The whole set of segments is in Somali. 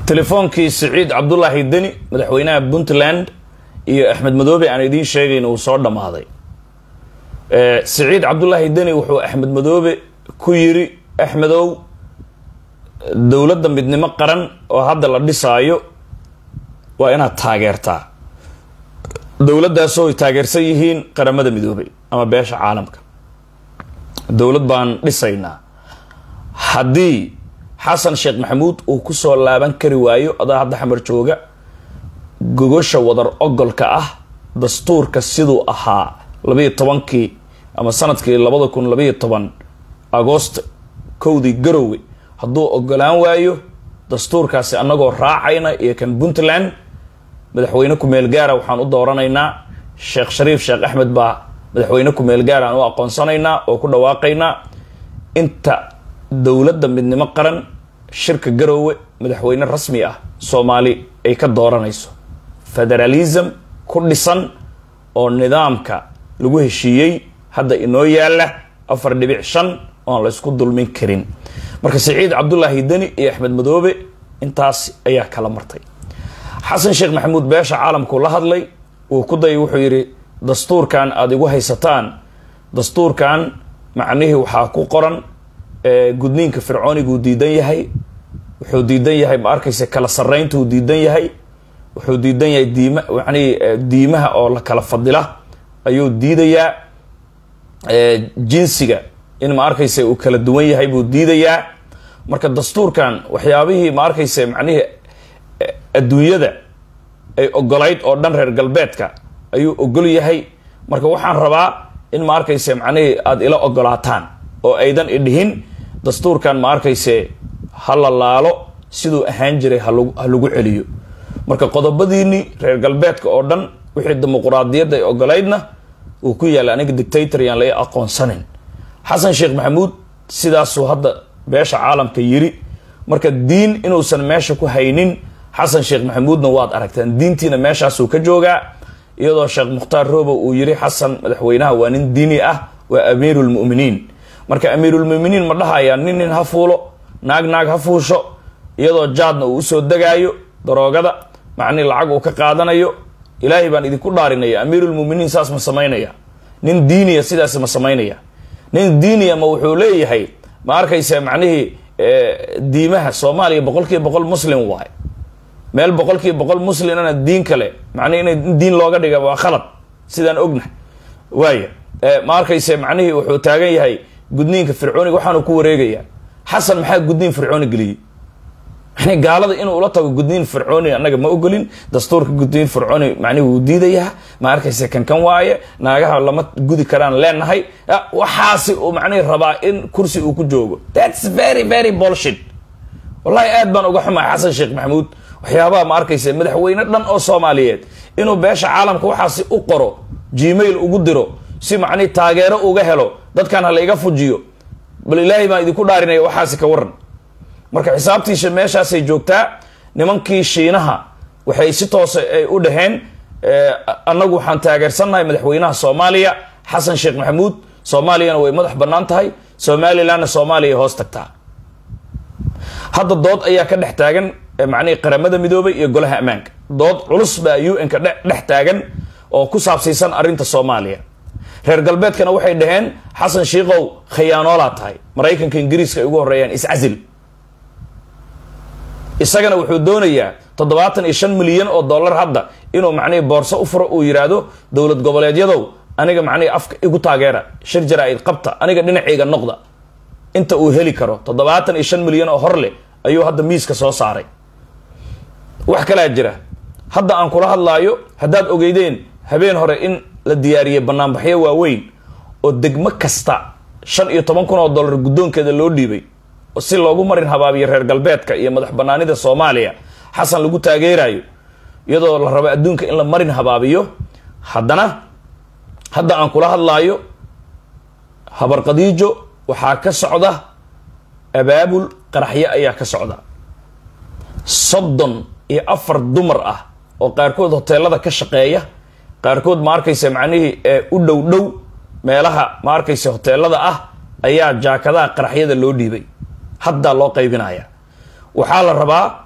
telefoonkii siciid cabdulaahi deni madaxweynaha puntland iyo axmed madoobe aan idiin sheegayn uu soo dhammaaday siciid cabdulaahi deni wuxuu axmed madoobe ku yiri axmedow dowladda midnimo qaran oo hadda la dhisaayo waa inaad taageertaa dowladdaasoo ay taageersan yihiin qaramada midoobay ama beesha caalamka dowlad baan dhisaynaa haddii xasan sheekh maxamuud uu kusoo laaban kari waayo adaa hadda xamar jooga gogosha wadar ogolka ah dastuurka siduu ahaa labayo tobankii ama sanadkii labada kun labayo toban agoost kowdii garowe hadduu ogolaan waayo dastuurkaasi annagoo raacayna iyo kan puntland madaxweyne ku-meel gaara waxaan u dooranaynaa sheekh shariif sheekh axmed baa madaxweyne ku-meel gaara aan u aqoonsanaynaa oo ku dhawaaqaynaa inta dowladda midnimo qaran shirka garoowe madaxweyne rasmi ah soomaali ay ka dooranayso federalism ku dhisan oo nidaamka lagu heshiiyey hadda inoo yaala afar dhibic shan oon la ysku dulmin karin marka siciid cabdulaahi deni iyo axmed madoobe intaas ayaa kala martay xasan sheekh maxamuud beesha caalamku la hadlay uu ku dayay wuxuu yidhi dastuurkan aada igu haysataan dastuurkan macnihii waxaa ku qoran gudniinka fircooniguu diidan yahay wuxuu diidan yahay ma arkaysa kala sarrayntuu diidan yahay wuxuu diidan yahay diima manii diimaha oo la kala fadila ayuu diidayaa jinsiga in ma arkaysa uu kala duwan yahay buu diidayaa marka dastuurkan waxyaabihii ma arkaysa macnihii adduunyada ay ogolayd oo dhan reer galbeedka ayuu ogol yahay marka waxaan rabaa in ma arkayse macnihii aada ila ogolaataan oo aydan idhihin dastuurkan ma arkayse ha la laalo siduu ahaan jiray halag ha lagu celiyo marka qodobadiini reer galbeedka oo dhan wixii dimuquraadiyadda ay ogolaydna uu ku yaalla aniga dictator yaan lai aqoonsanin xasan sheekh maxamuud sidaasuu hadda beesha caalamka yiri marka diin inuusan meesha ku haynin xasan sheekh maxamuudna waad aragtaan diintiina meeshaasuu ka joogaa iyadoo sheekh mukhtaar roobo uu yiri xasan madaxweynaha waa nin diini ah waa amiirulmuminiin marka amiirulmuminiin ma dhahayaa nin nin ha fuulo naag naag ha fuusho iyadoo jaadna uu usoo degaayo daroogada macnii lacag uu ka qaadanayo ilaahay baan idinku dhaarinaya amiirulmuminiin saas ma samaynaya nin diiniya sidaas ma samaynaya nin diiniya ma wuxuu leeyahay ma arkaysa macnihii diimaha soomaaliya boqol kiiba boqol muslim waay meel boqol kiiba boqol muslimana diin kale macnihi ina diin looga dhiga waa khalad sidaan ognahay waaya ma arkayse macnihii wuxuu taagan yahay gudniinka fircooniga waxaanu ku wareegaya xasan maxaa gudniin fircooni geliyey yani gaalada inuu ula tago gudniin fircooni annaga ma ogolin dastuurka gudniin fircooni macnihi wuu diidayaa ma arkayse kankan waaye naagaha lama gudi karaan leenahay waxaasi uu macnihi rabaa in kursi uu ku joogo thats very very bolshit wallahi aad baan uga xumahay xasan sheekh maxamuud waxyaabaha ma arkayse madaxweyne dhan oo soomaaliyeed inuu beesha caalamka waxaasi u qoro gmail ugu diro si macnihi taageero uga helo dadkan hala iga fujiyo bal ilaahay baan idinku dhaarinaya waxaasi ka waran marka xisaabtiisa meeshaasay joogtaa nimankii shiinaha waxay si toose ay u dhaheen annagu waxaan taageersannahay madaxweynaha soomaaliya xasan sheekh maxamuud soomaaliyana way madax bannaan tahay somalilandna soomaaliya hoos tagtaa hadda dood ayaa ka dhex taagan macnihii qaramada midoobay iyo golaha ammaanka dood culus baa u n ka dhex taagan oo ku saabsiisan arrinta soomaaliya reer galbeedkana waxay dhaheen xasan shiikow khiyaanoolaa tahay maraykanka ingiriiska ay ugu horreeyaan iscasil isagana wuxuu doonayaa toddobaatan iyo shan milyan oo dollar hadda inuu macnihii boorso u furo uu yidhaahdo dowlad goboleedyadow aniga macnihii afka igu taageera shir jaraa-id qabta aniga dhinacayga noqda inta uu heli karo toddobaatan iyo shan milyan oo hor leh ayuu hadda miiska soo saaray wax kalaa jira hadda aan kula hadlaayo haddaad ogeydeen habeen hore in la diyaariyey banaanbaxyo waaweyn oo degmo kasta shan iyo toban kun oo dollar guddoonkeeda loo dhiibay si loogu marin habaabiyo reer galbeedka iyo madax banaanida soomaaliya xasan lagu taageerayo iyadoo la rabo adduunka in la marin habaabiyo haddana hadda aan kula hadlaayo habarqadiijo waxaa ka socda abaabul qaraxyo ayaa ka socda soddon iyo afar dumar ah oo qaarkood hoteelada ka shaqeeya qaarkood ma arkaysa macnihii u dhow dhow meelaha ma arkaysa hoteelada ah ayaa jaakadaha qaraxyada loo dhiibay haddaa loo qaybinaya waxaa la rabaa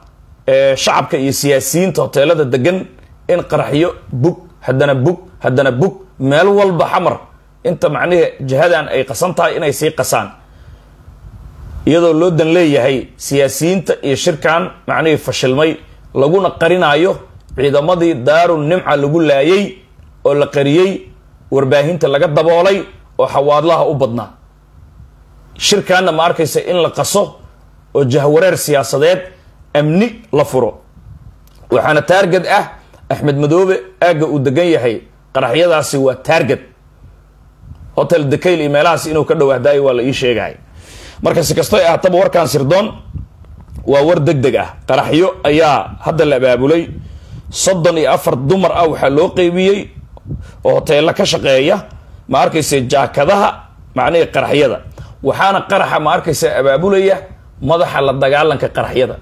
shacabka iyo siyaasiyiinta hoteelada degan in qaraxyo bug haddana bug haddana bug meel walba xamar inta macnihi jihadan ay qasan tahay inay sii qasaan iyadoo loo dan leeyahay siyaasiyiinta iyo shirkan macnihii fashilmay laguna qarinaayo ciidamadii daaru nimca lagu laayay oo la qariyey warbaahinta laga daboolay oo xawaadlaha u badnaa shirkaanna ma arkaysa in la qaso oo jahwareer siyaasadeed amni la furo waxaana taarged ah axmed madoobe aagga uu degan yahay qaraxyadaasi waa taarged hotel dekayl iyo meelahaas inuu ka dhawahdaayo waa la ii sheegay marka si kastoy ahaataba warkan sirdoon waa war deg deg ah qaraxyo ayaa hadda la abaabulay soddon iyo afar dumar ah waxaa loo qeybiyey oo hoteello ka shaqeeya ma arkaysa jaakadaha macnihii qaraxyada waxaana qaraxa ma arkaysa abaabulaya madaxa la dagaalanka qaraxyada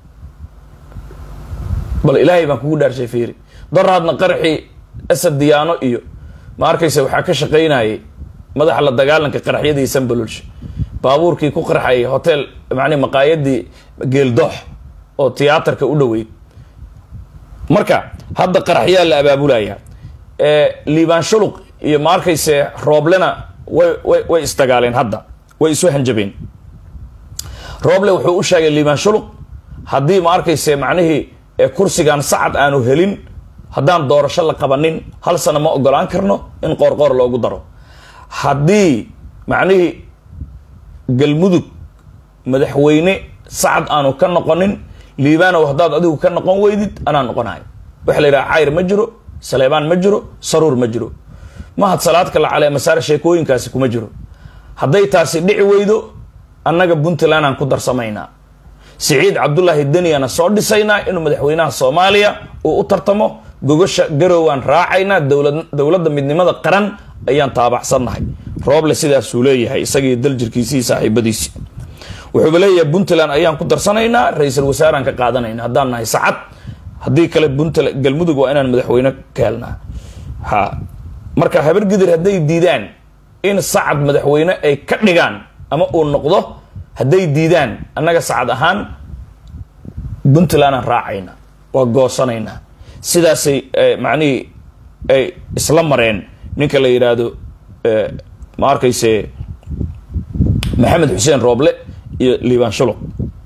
bal ilaahay baan kugu dhaarshay fiiri daraadna qaraxii asad diyaano iyo ma arkaysa waxaa ka shaqaynayay madaxa la dagaalanka qaraxyadii sanbalulsha baabuurkii ku qarxayay hotel macnii maqaayadii geeldoox oo tiyaatarka u dhoweyd marka hadda qaraxyaa la abaabulaya liibaan shuluq iyo ma arkayse rooblena way way way isdagaaleen hadda way isu hanjabeen rooble wuxuu u sheegay liibaan shuluq haddii ma arkayse macnihii kursigan sacad aanu helin haddaan doorasho la qabanin hal sano ma ogolaan karno in qoorqoor loogu daro haddii macnihii galmudug madaxweyne sacad aanu ka noqonin liibaanow haddaad adigu ka noqon weydid anaa noqonayo waxa la yidhaha cayr ma jiro saleebaan ma jiro saruur ma jiro mahad salaadka la caleemasaar sheekooyinkaasi kuma jiro hadday taasi dhici weydo annaga puntland aan ku darsamaynaa siciid cabdulaahi deniyana soo dhisaynaa inuu madaxweynaha soomaaliya uu u tartamo gogosha garowaan raacaynaa dowlad dowladda midnimada qaran ayaan taabacsannahay rooble sidaasuu leeyahay isagii daljirkiisii saaxiibadiisi wuxuuba leeyahay puntland ayaan ku darsanaynaa ra-iisul wasaaraan ka qaadanayna haddaan nahay sacad haddii kale puntland galmudug waa inaan madaxweyne ka helnaa ha marka habargidir hadday diidaan in sacad madaxweyne ay ka dhigaan ama uu noqdo hadday diidaan annaga sacad ahaan puntlandaan raacayna waa goosanaynaa sidaasay macnihii ay isla mareen ninka la yidhaahdo ma arkayse maxamed xuseen rooble iyo liibaan shuluq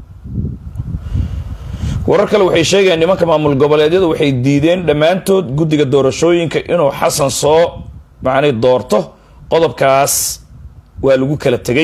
warar kale waxay sheegayaan nimanka maamul goboleedyadu waxay diideen dhammaantood guddiga doorashooyinka inuu xasan soo macnii doorto qodobkaas waa lagu kala tegay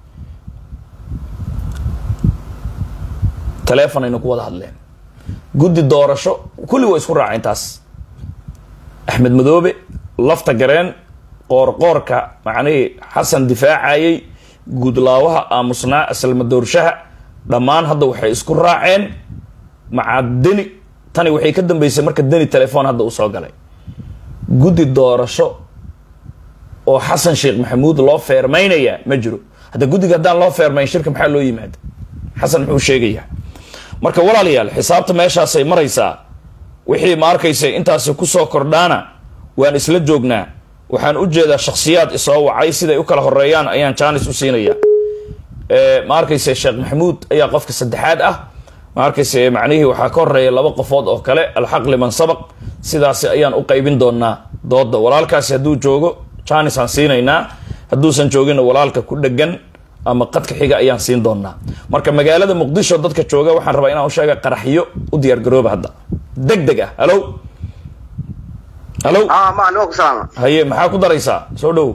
taleefon ayna ku wada hadleen guddi doorasho kulli waa isku raaceen taas axmed madoobe lafta gareen qoorqoorka macnihii xasan difaacayay guudlaawaha aamusnaa aslama doorshaha dhammaan hadda waxay isku raaceen maca deni tani waxay ka dambeysay marka deni telefoon hadda uu soo galay guddi doorasho oo xasan sheekh maxamuud loo feermaynaya ma jiro hadda guddiga haddaan loo feermayn shirka maxaa loo yimaada xasan muxuu sheegayaa marka walaalayaal xisaabta meeshaasay maraysaa wixii ma arkaysa intaasi kusoo kordhaana waan isla joognaa waxaan u jeedaa shakhsiyaad isoo wacay siday u kala horeeyaan ayaan jaanis u siinaya ma arkayse sheekh maxamuud ayaa qofka saddexaad ah ma arkayse macnihii waxaa ka horeeya laba qofood oo kale alxaq liman sabaq sidaasi ayaan u qaybin doonaa dooda walaalkaasi hadduu joogo jaanis aan siinaynaa hadduusan joogina walaalka ku dhegan ama qadka xiga ayaan siin doonaa marka magaalada muqdisho dadka jooga waxaan rabaa inaan u sheega qaraxyo u diyaargarooba hadda deg deg ah halo halo haye maxaa ku daraysaa soo dhow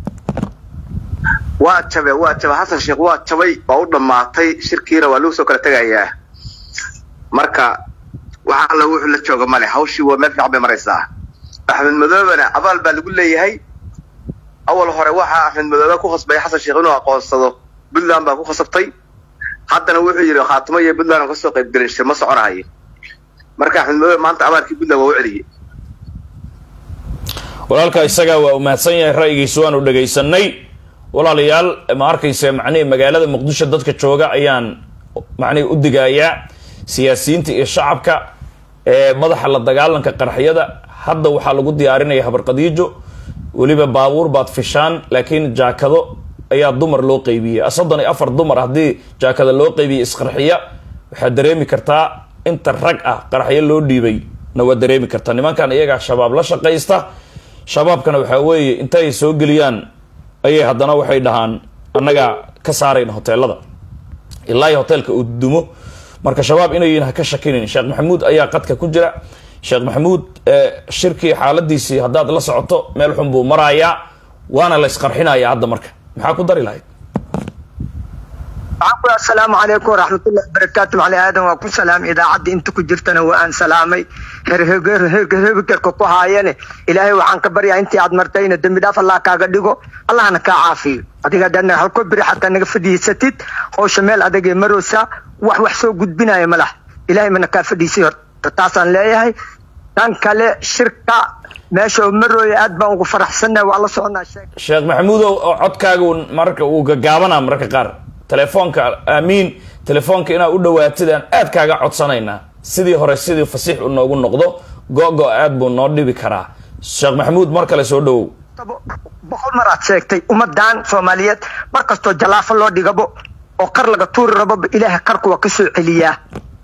waa jabe waa jabe xasan sheekh waa jabay waa u dhammaatay shirkiina waa lagu soo kala tegayaa marka waxa alla wuxuu la jooga male hawshii waa meel fiican bay maraysaa axmed madoobena abaal baa lagu leeyahay awal hore waxaa axmed madoobe ku khasbay xasan sheekh inuu aqoonsado puntland baa ku khasabtay haddana wuxuu yidhi khaatimo iyo puntland ka soo qaybgelin shir ma soconahayo marka axmed madoobe maanta abaalkii puntland waa u celiyey walaalka isagaa waa umahadsan yahay ra'yigiisa waanu dhegaysanay walaalayaal ma arkayse macnihii magaalada muqdisho dadka jooga ayaan macnihi u digayaa siyaasiyiinta iyo shacabka ee madaxa la dagaalanka qaraxyada hadda waxaa lagu diyaarinaya habarqadiijo weliba baabuur baad fishaan laakiin jaakado ayaa dumar loo qeybiyey soddon iyo afar dumar haddii jaakada loo qeybiye isqarxiya waxaad dareemi kartaa inta rag ah qaraxyo loo dhiibay na waa dareemi karta nimankan iyagaa shabaab la shaqaysta shabaabkana waxaa weeye intay soo geliyaan ayay haddana waxay dhahaan annagaa ka saarayna hoteelada ilaa iyo hoteelka uu dumo marka shabaab inayin ha ka shakinin sheekh maxamuud ayaa qadka ku jira sheekh maxamuud shirkii xaaladiisii haddaad la socoto meel xun buu marayaa waana la isqarxinaya hadda marka maxaa ku dari lahayd asalaamu calaykum waraxmatullahi wabarakaatu macali aadan waa ku salaamay idaacadda inta ku jirtana waa aan salaamay herhebigerka ku haayane ilaahay waxaan ka baryaa intii aad martayna dembi dhaaf allah kaaga dhigo allahna kaa caafiyo adiga haddaad halko biri xataa naga fadhiisatid howsha meel adagee maroosa wax wax soo gudbinaya ma laha ilaahay mana kaa fadhiisay horta taasaan leeyahay tan kale shirka meesha oo marooya aad baan ugu faraxsannahay waa la soconaa sheeg sheekh maxamuudow oo codkaaga marka uu gagaabanaa mararka qaar telefoonka aamiin telefoonka inaad u dhawaatid aan aad kaaga codsanaynaa sidii hore sidii fasiix u noogu noqdo go-go aad buu noo dhibi karaa sheekh maxamuud mar kale soo dhawow boqol mar aad sheegtay ummadan soomaaliyeed mar kastoo jalaafo loo dhigabo oo kar laga tuuri raboba ilaahay karku waa ka soo celiyaa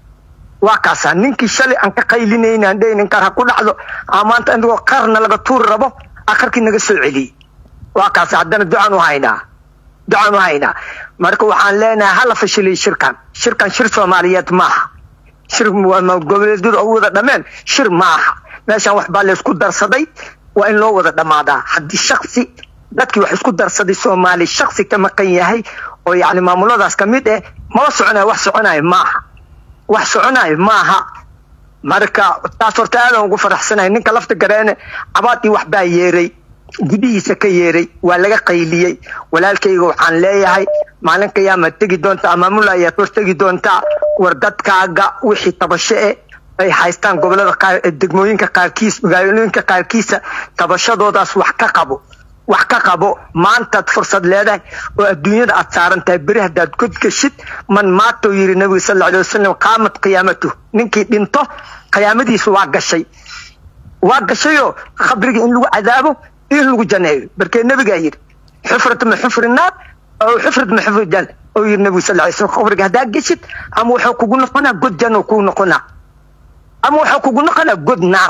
waa kaasaa ninkii shalay aan ka qaylinayna aan dhehaynin kar ha ku dhacdo aa maanta inagoo karna laga tuuri rabo aa karkii naga soo celiyey waa kaasa haddana ducaan u haynaa ducaan u haynaa marka waxaan leenahay hala fashiliy shirkan shirkan shir soomaaliyeed maaha shir goboleedyada oo wada dhameen shir maaha meeshan wax baa laysku darsaday waa in loo wada dhammaadaa haddii shaksi dadkii wax isku darsaday soomaali shaksi ka maqan yahay oo yacni maamuladaas ka mid eh mala soconayo wax soconayo maaha wax soconayo maaha marka taas horta aadan ugu faraxsanahay ninka lafta gareene cabaadii wax baa yeeray gudihiisa ka yeeray waa laga qayliyey walaalkayga waxaan leeyahay maalin qiyaama tegi doonta amaamul ayaad hor tegi doontaa war dadkaaga wixii tabasho eh ay haystaan gobolada qaar degmooyinka qaarkiis magaalooyinka qaarkiisa tabashadoodaas wax ka qabo wax ka qabo maantaad fursad leedahay oo adduunyada aad saaran tahay beri haddaad godgashid man maatou yidhi nabiga sal alla alay wasalam qaamat qiyaamatu ninkii dhinto qiyaamadiisu waa gashay waa gashayoo khabriga in lagu cadaabo in lagu janeeyo barkee nabigaa yidhi xufrat ma xufri naar oo xufrat ma xufri jan oo yidhi nabiga sal alay slam khabriga haddaa geshid ama wuxuu kugu noqonaa god janoo kugu noqonaa ama wuxuu kugu noqonaa god naar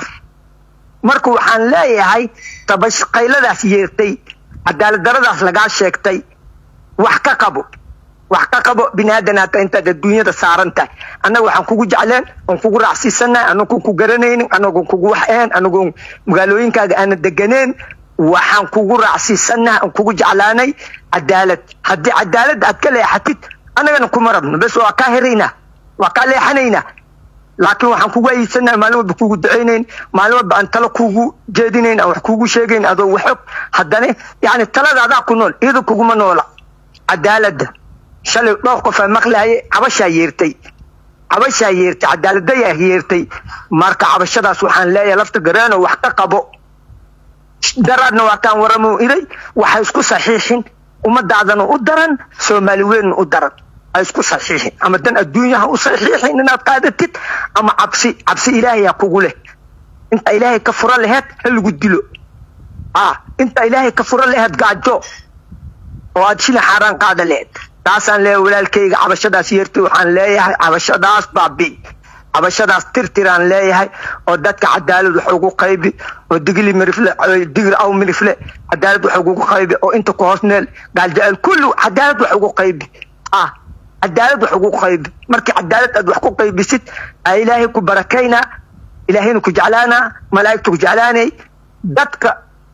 marka waxaan leeyahay tabash qayladaas yeertay cadaalad daradaas lagaa sheegtay wax ka qabo wax ka qabo bini aadan hata intaad adduunyada saaran tahay annaga waxaan kugu jecleen oon kugu raacsiisanahay anagoon ku garanaynin anagoon kugu wax ahayn anagoon magaalooyinkaaga aana deganeen waxaan kugu raacsiisanahay aan kugu jeclaanay cadaalad haddii cadaalad aad ka leexatid annagana kuma rabno bes waa kaa heraynaa waa kaa leexanaynaa laakiin waxaan kugu ayidsanahay maalin walba kugu ducaynayn maalin walba aan talo kugu jeedinayn aan wax kugu sheegayn adoo waxog haddana yani talada adaa ku nool iyada kuguma noola cadaaladda shalay dhowr qof aa maqlaaye cabashaa yeertay cabashaa yeertay cadaaladayaa yeertay marka cabashadaas waxaan leeyahay lafta gareeno wax ka qabo daraadna waa kaan waramo iray waxay isku saxiixin ummadaadana u daran soomaali weynna u daran isku saxiixin ama dan adduunyaha u saxiixin inaad qaadatid ama cabsi cabsi ilaahayaa kugu leh inta ilaahay ka fura laheed ha lagu dilo ah inta ilaahay ka fura laheed gaajo oo aad shilin xaaraan qaada laheed taasaan leeyahay walaalkayga cabashadaas yeertay waxaan leeyahay cabashadaas baabi cabashadaas tirtiraan leeyahay oo dadka cadaalad wax ugu qaybi oo digli mirifle digri aw mirifle cadaalad wax ugu qaybi oo inta ku hoos neel gaaljecel kullu cadaalad wax ugu qaybi ah cadaalad wax ugu qaybi markii cadaalad aad wax ku qaybisid aa ilaahay ku barakaynaa ilaahayna ku jeclaanaa malaa'igta ku jeclaanay dadka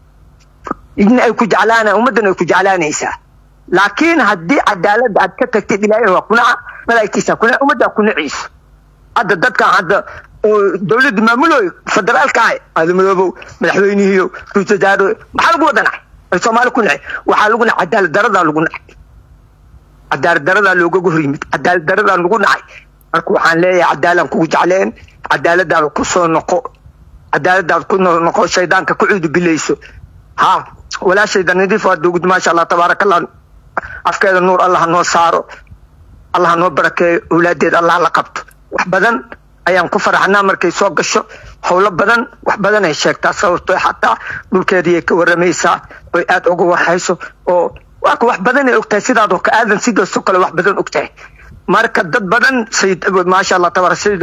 idna ay ku jeclaanaa ummaddana ay ku jeclaanaysaa laakiin haddii cadaaladda aad ka tagtid ilaahay waa kunaca malaa'igtiisa kunaca ummaddaa kunaciisa hadda dadkan hadda oo dowladda maamulooy federaalka ah aadamadoobow madaxweynihiiyo ra-iisul wasaare maxaa lagu wada nacay ay soomaali ku nacay waxaa lagu nacay cadaalad daradaa lagu nacay cadaalad daradaa loogaga hor yimid cadaalad daradaa lagu nacay marka waxaan leeyahay cadaalan kugu jecleen cadaaladaada ku soo noqo cadaaladaada ku noqo shaydaanka ku cuudu bilayso ha walaashayda nadiif waa dowgud maasha allah tabaaraka allah afkeeda nuur allah noo saaro allah noo barakeeyo awlaadeed allah la qabto wax badan ayaan ku faraxnaa markay soo gasho howlo badan wax badan ay sheegtaa sababto xataa dhulkeedii ay ka waramaysaa oy aada uga warhayso oo waa wax badan ay ogtahay sidaadoo ka aadan sidaasoo kale wax badan ogtahay marka dad badan sayid maasha allah tabarak sayid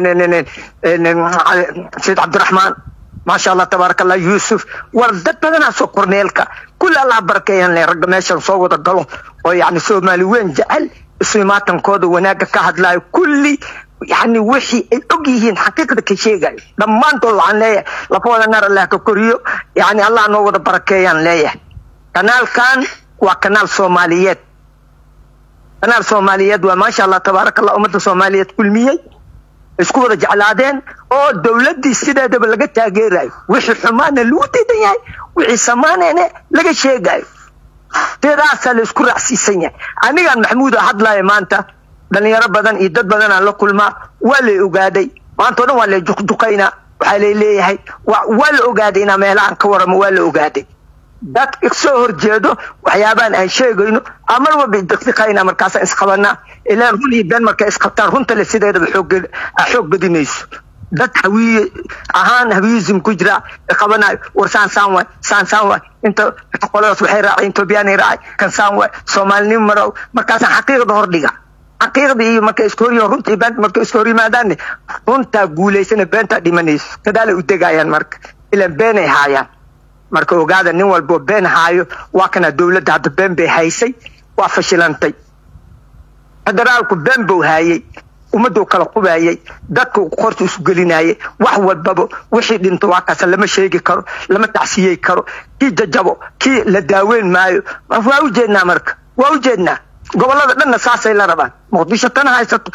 sayid cabdiraxmaan maasha allah tabaaraka allah yuusuf war dad badanaasoo korneelka kulli allah barakeeyan le ragga meeshan soo wada galo oo yani soomaali weyn jecel isu imaatankooda wanaagga ka hadlaayo kulli yani wixii ay og yihiin xaqiiqda ka sheegayo dhammaantood waxaan leeyahay lafahooda naar allah ka koriyo yani allah noo wada barakeeyaan leeyahay kanaalkan waa kanaal soomaaliyeed kanaal soomaaliyeed waa maasha allah tabaaraka allah ummadda soomaaliyeed kulmiyey isku wada jeclaadeen oo dowladdii sideedaba laga taageerayo wixii xumaana lagu diidan yahay wixii samaanayna laga sheegayo sidaasaa la isku raacsiisan yahay anigaan maxamuuda hadlaya maanta dhalinyaro badan iyo dad badanaan la kulmaa waa lay ogaaday maanta o dhan waa lay juqjuqaynaa waxaa lay leeyahay waa la ogaaday inaa meelahan ka waramo waa la ogaaday dad soo horjeedo waxyaabaan aan sheegayno amar walba daqiiqayna markaasaan isqabanaa ilaan run iyo been markay isqabtaan runta le sideedaba xoog badinayso dad hawiye ahaan hawiyism ku jira qabanayo war saan saan waay saan saan waay inta qoladaas waxay raacay etoobiyaan raacay kan saan waay soomaalinimo marow markaasaan xaqiiqda hordhiga xaqiiqda iyo markay iska hor runta iyo beenta markay iska hor yimaadaanne runtaa guulaysana beentaa dhimanayso kadaalay u degayaan marka ilaan beenay haayaan marka ogaada nin walboo been haayo waa kana dowladda hadda been bay haysay waa fashilantay federaalku been buu haayey ummaduu kala qubayay dadka qorta isu gelinayay wax walbaba wixii dhinto waa kaasa lama sheegi karo lama tacsiyey karo kii jajabo kii la daaweyn maayo waa ujeednaa marka waa ujeednaa gobolada dhanna saasay la rabaan muqdisho tana haysato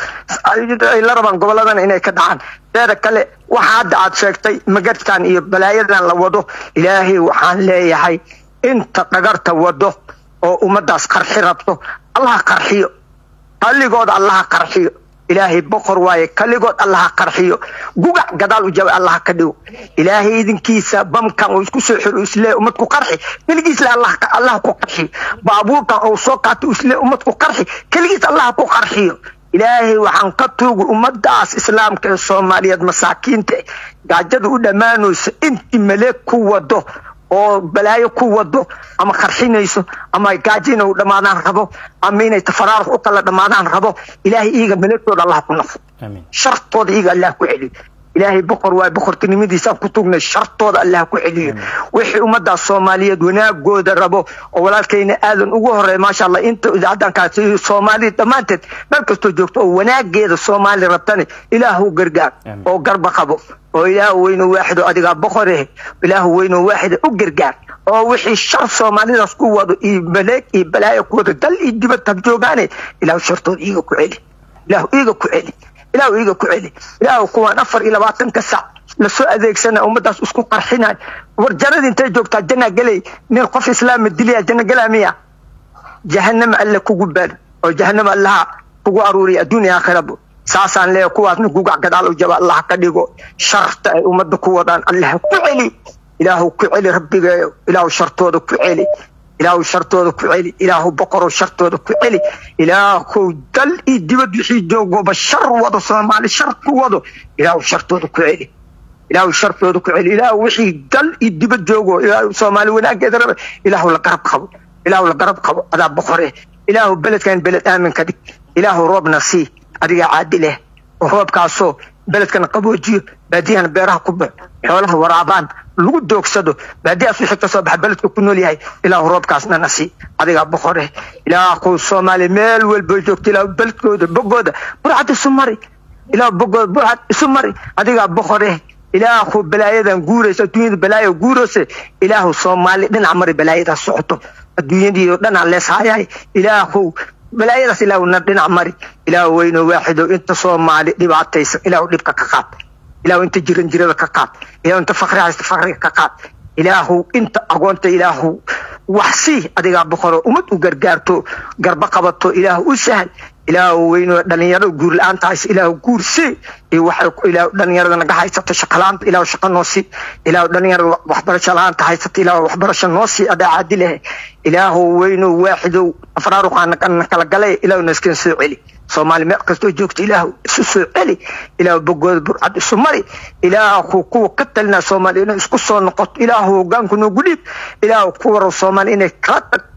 ay la rabaan goboladana inay ka dhacaan teeda kale waxa hadda aad sheegtay magadkan iyo balaayadan la wado ilaahay waxaan leeyahay inta dhagarta wado oo ummadaas qarxi rabto allaha qarxiyo qalligooda allaha qarxiyo ilaahay boqor waaye kaligood allaha qarxiyo gugac gadaal u jaba allaha ka dhigo ilaahay idinkiisa bamkan uu isku soo xiro islee ummad ku qarxi keligiis le allah ku qarxiyo baabuurkan uu soo qaato islee ummad ku qarxi keligiis allaha ku qarxiyo ilaahay waxaan ka tuugi ummadaas islaamka ee soomaaliyeed masaakiinta gaajada u dhammaanayso intii maleeg ku wado oo balaayo ku wado ama qarxinayso ama gaajo inay u dhammaadaan rabo ama inay tafaraarux u kala dhammaadaan rabo ilaahay iiga maleegtooda allah ku nafo shartooda iiga allah ku celiyo ilaahay boqor waay boqortinimadiisaan ku tugnay shartooda allah ku celiyo wixii ummadaas soomaaliyeed wanaagooda rabo oo walaalkayna aadan ugu horeey maasha allah inta idaacaddan kaasi soomaaliya dhammaanteed meel kastoo joogto oo wanaageeda soomaali rabtane ilaahu gargaar oo garba qabo oo ilaahu weyno waaxido adigaa boqore ilaahu weyno waaxida u gargaar oo wixii shar soomaalidaas ku wado iyo maleeg iyo balaayo ku wado dal iyo dibad hab joogaane ilaahu shartooda iiga ku celi ilaahu iiga ku celi ilaahu iiga ku celi ilaahu kuwaan afar iyo labaatanka sac lasoo adeegsana ummadaas isku qarxinayo war jannada intay joogtaa janna gelay nin qof islaama dilaya janna gelaa miya jahanama alle kugu baad oo jahanama allaha kugu aruuriya adduuniya aakhirabo saasaan leeyahay kuwaasna gugac gadaal u jaba allah ka dhigo sharta ay ummadda ku wadaan allah ku celi ilaahu ku celi rabbigeeyo ilaahu shartooda ku celi ilaahu shartooda ku celi ilaahu boqorow shartooda ku celi ilaahu dal iyo dibad wixii joogoba shar wado soomaali shar ku wado ilaahu shartooda ku celi ilaahu shartooda ku celi ilaahu wixii dal iyo dibad joogo ilaahu soomaali wanaageeda raba ilaahu la garab qabo ilaahu la garab qabo adaa boqore ilaahu beledkan beled aamin ka dhig ilaahu roobna sii adigaa caadi leh oo roobkaasoo beledkana qaboojiyo baadiyahana beeraha ku bax xoolaha waraabaan lagu doogsado baadiyaas wixii kasoo baxa beledka ku nool yahay ilaahu roobkaasna na sii adigaa boqore ilaahu soomaaliya meel walba joogto ilaahu beledkooda bogooda burcad isu mari ilaahu bogooda burcad isu mari adigaa boqore ilaahu balaayadan guuraysa adduunyada balaayo guuraysa ilaahu soomaali dhinac mari balaayadaas socoto adduunyadii oo dhanaa leeshayay ilaahu balaayadaas ilaahu na dhinac mari ilaahu weyno waaxido inta soomaali dhibaataysan ilaahu dhibka ka qaad ilaahu inta jiran jirada ka qaad ilaahu inta fakri haysta fakriga ka qaad ilaahu inta agoonta ilaahu wax sii adigaa boqoro ummad u gargaarto garba qabato ilaahu u sahal ilaahu weyno dhalinyarada guur la-aanta haysa ilaahu guur sii iyo waxay ilaahu dhalinyarada naga haysato shaqa la-aanta ilaahu shaqa noo sii ilaahu dhalinyarada waxbarasho la-aanta haysato ilaahu waxbarasho noo sii adaa caadi leh ilaahu weyno waaxidow afraaruqaana kala galay ilaahu naskeen soo celi soomaali meel kastoo joogto ilaahu isu soo celi ilaahu bogooda burcad isu mari ilaahu kuwa ka talina soomaaliya inay isku soo noqoto ilaahu hogaanku noogu dhiib ilaahu kuwa rab soomaaliya inay kala tag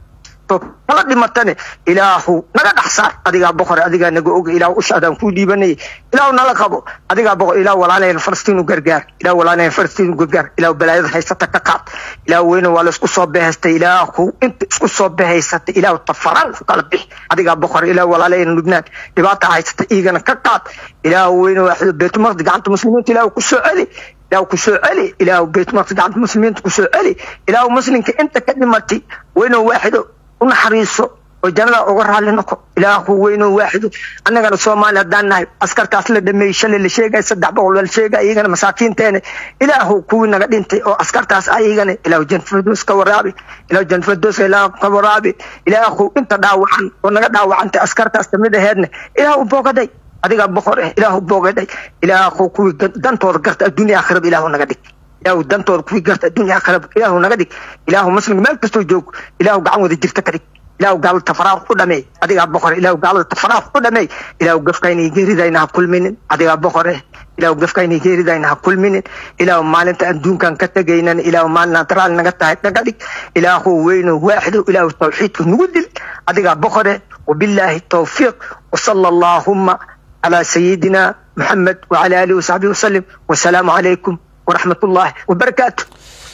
kala dhimatane ilaahu naga dhex saar adigaa boqore adigaa naga oga ilaahu ushaadaan kuu dhiibanayay ilaahu nala qabo adigaa boqor ilaahu walaalayna falastiin u gargaar ilaahu walaalayna falastiin u gargaar ilaahu balaayada haysata ka qaad ilaahu weyne waa la isku soo behaystay ilaahu inta isku soo behaysatay ilaahu tafaraan u kala bixi adigaa boqor ilaahu walaalayna lubnaan dhibaata haysata iigana ka qaad ilaahu weyne waaxido beetumaqdi gacanta muslimiinta ilaahu ku soo celi ilaahu ku soo celi ilaahu beetumaqdi gacanta muslimiinta ku soo celi ilaahu muslimka inta ka dhimatay weyne waaxido u naxariiso oo jannada uga raalli noqo ilaahu weynoo waaxido annagana soomaali haddaan nahay askartaas la dhameeyey shalay la sheegaya saddex boqol la sheegaya iyagana masaakiinteena ilaahu kuwii naga dhintay oo askartaas ayagana ilaahu janfirdoos ka waraabi ilaahu janfirdoos ilaahu ka waraabi ilaahu inta dhaawacan oo naga dhaawacantay askartaas kamid aheedna ilaahu boogaday adigaa boqor eh ilaahu boogaday ilaahu kuwii dantooda garta adduunya aakhiraba ilaahu naga dhig ilaahu dantooda kuwii garta adduunya aakhiraba ilaahu naga dhig ilaahu muslimka meel kastoo joogo ilaahu gacan wada jirta ka dhig ilaahu gaalada tafaraaq u dhameey adigaa boqore ilaahu gaalada tafaraaq u dhameey ilaahu gafkaynay geeridayna ha kulminin adigaa boqore ilaahu gafkaynay geeridayna ha kulminin ilaahu maalinta adduunkan ka tegaynan ilaahu maalinaan taraal naga tahay naga dhig ilaahu weyno waaxido ilaahu tawxiidka nugu dil adigaa boqore وبالله التوفيق وصلى اللهم على سيدنا محمد وعلى آله وصحبه وسلم والسلام عليكم ورحمة الله وبركاته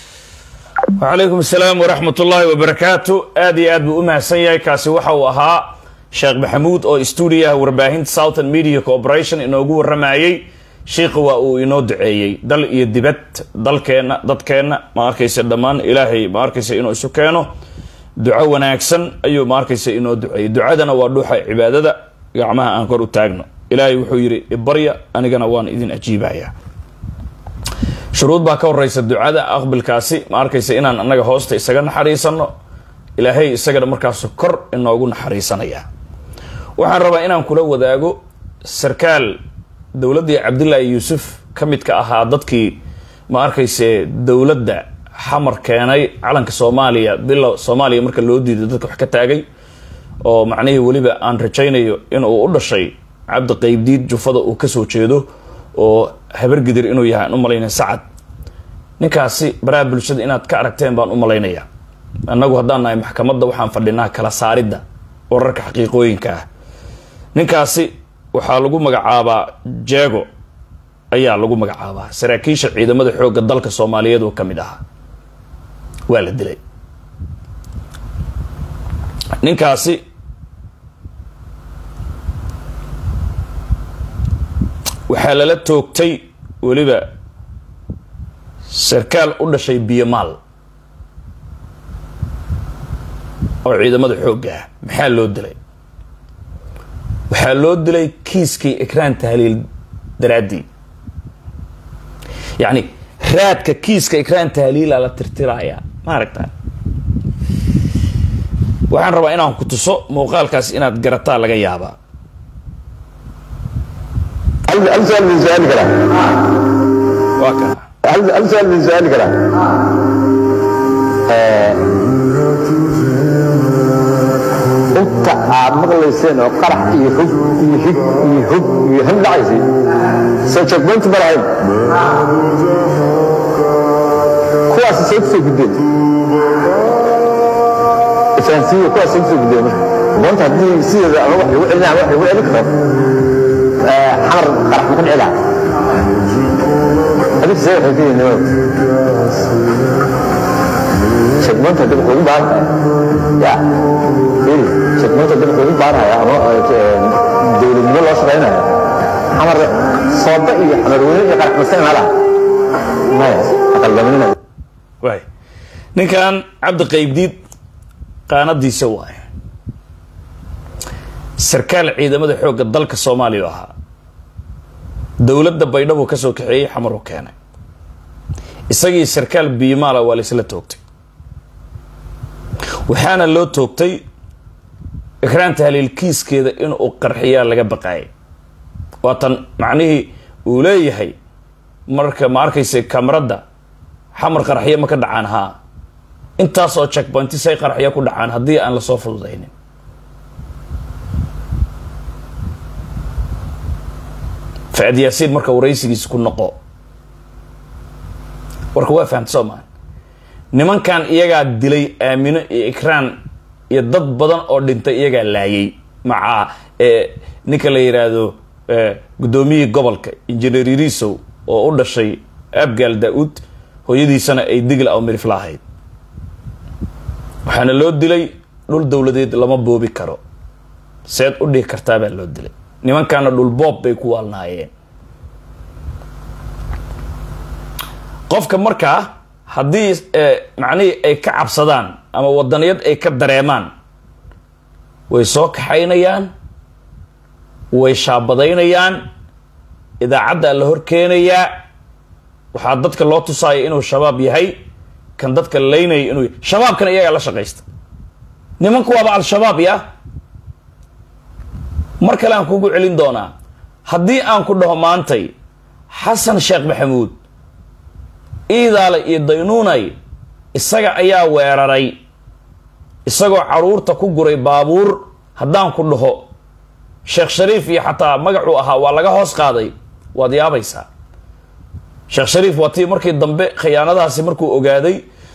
وعليكم السلام ورحمة الله وبركاته آدي آد بأمها سيئة كاسي وحا وها شيخ محمود أو استوديا ورباهين Southern Media Corporation إنوغو الرمايي شيخ وأو إنو دعيي دل يدبت دل كينا دد كينا ما أركيس الدمان إلهي ما أركيس إنو إسو كينو دعا وناكسن أيو ما أركيس إنو دعي دعادنا وردوحا عبادة gacmaha aan kor u taagno ilaahay wuxuu yidhi ibarya anigana waan idin ajiibaya shuruud baa ka horeysa ducada aqbilkaasi ma arkaysa inaan annaga hoosta isaga naxariisano ilaahay isagana markaas kor inoogu naxariisanaya waxaan rabaa inaan kula wadaago sarkaal dowladdii cabdillaahi yuusuf ka midka ahaa dadkii ma arkayse dowladda xamar keenay calanka soomaaliya bilo soomaaliya marka loo diiday dadka wax ka taagay oo macnihii weliba aan rajaynayo in uu u dhashay cabdi qaybdiid jufada uu kasoo jeedo oo habargidir inuu yahay aan u malaynaya sacad ninkaasi baraha bulshada inaad ka aragteen baan u malaynaya annagu haddaan nahay maxkamadda waxaan fadhinaa kala saaridda wararka xaqiiqooyinka ah ninkaasi waxaa lagu magacaabaa jeego ayaa lagu magacaabaa saraakiisha ciidamada xoogga dalka soomaaliyeed oo ka mid ahaa waa la dilay ninkaasi waxaa lala toogtay weliba sarkaal u dhashay biyomaal oo ciidamada xoogga ah maxaa loo dilay waxaa loo dilay kiiskii ikraan tahliil daraaddii yacni raadka kiiska ikraan tahliila la tirtirayaa ma aragtaa waxaan rabaa inaan ku tuso muuqaalkaas inaad garataa laga yaabaa هل سؤال من سؤال كلام waa kana هل هل سؤال من سؤال كلام inta aad maqlayseen oo qarax iyo hub iyo hig iyo hub iyo him dhacaysay soo checkpoint ma lahayn kuwaas soo kusoo gudbeen fahansiiyo kuwaas soo kusoo gudbeen marka maanta haddii sideeda ama wax lagu celinaa wax lagu celin karo xamar qarax ma ku dhici lahaa adiga see waxay kuyihin nimada checkpoint hadii wuxuu ugu baahan ya firi checkpoint hadii wuxuu ugu baahanaya ama dowladnimo loo shaqaynayo xamar sooba iyo xamarweyne iyo qarax masana ma laha maya aqaldaminina waay ninkan cabdi qaybdiid qaanadiisa waay sarkaal ciidamada xoogga dalka soomaaliya u ahaa dowladda baydhabo ka soo kaxeeyey xamar u keenay isagii sarkaal biimaala waa la isla toogtay waxaana loo toogtay ikraan tahliil kiiskeeda inuu qarxiyaa laga baqaayay waatan macnihii uu leeyahay marka ma arkaysa kamarada xamar qarxiya ma ka dhacaan haa intaasoo checkpointi say qarxiya ku dhacaan haddii aan lasoo fududaynin faad yaasiin marka waraysigiisa ku noqo warka waa fahamta soo maa nimankan iyagaa dilay aamino iyo ikraan iyo dad badan oo dhintay iyagaa laayay maca ninka la yidhaahdo guddoomiyihii gobolka injineer irisow oo u dhashay abgaal daa-uud hooyadiisana ay digla aw mirifla ahayd waxaana loo dilay dhul dowladeed lama boobi karo seed u dhihi kartaa baa loo dilay nimankaana dhul boob bay ku waalnaayeen qofka markaa haddii macnihii ay ka cabsadaan ama wadaniyad ay ka dareemaan way soo kaxaynayaan way shaabadaynayaan idaacaddaa la hor keenayaa waxaa dadka loo tusaaya inuu shabaab yahay kan dadka laynaya inuu shabaabkana iyagaa la shaqaysta nimanku waaba al-shabaab ya mar kale aan kugu celin doonaa haddii aan ku dhaho maantay xasan sheekh maxamuud iidaale iyo daynuunay isaga ayaa weeraray isagoo caruurta ku guray baabuur haddaan ku dhaho sheekh shariif iyo xataa magacuu ahaa waa laga hoos qaaday waad yaabaysaa sheekh shariif waa tii markii dambe khiyaanadaasi markuu ogaaday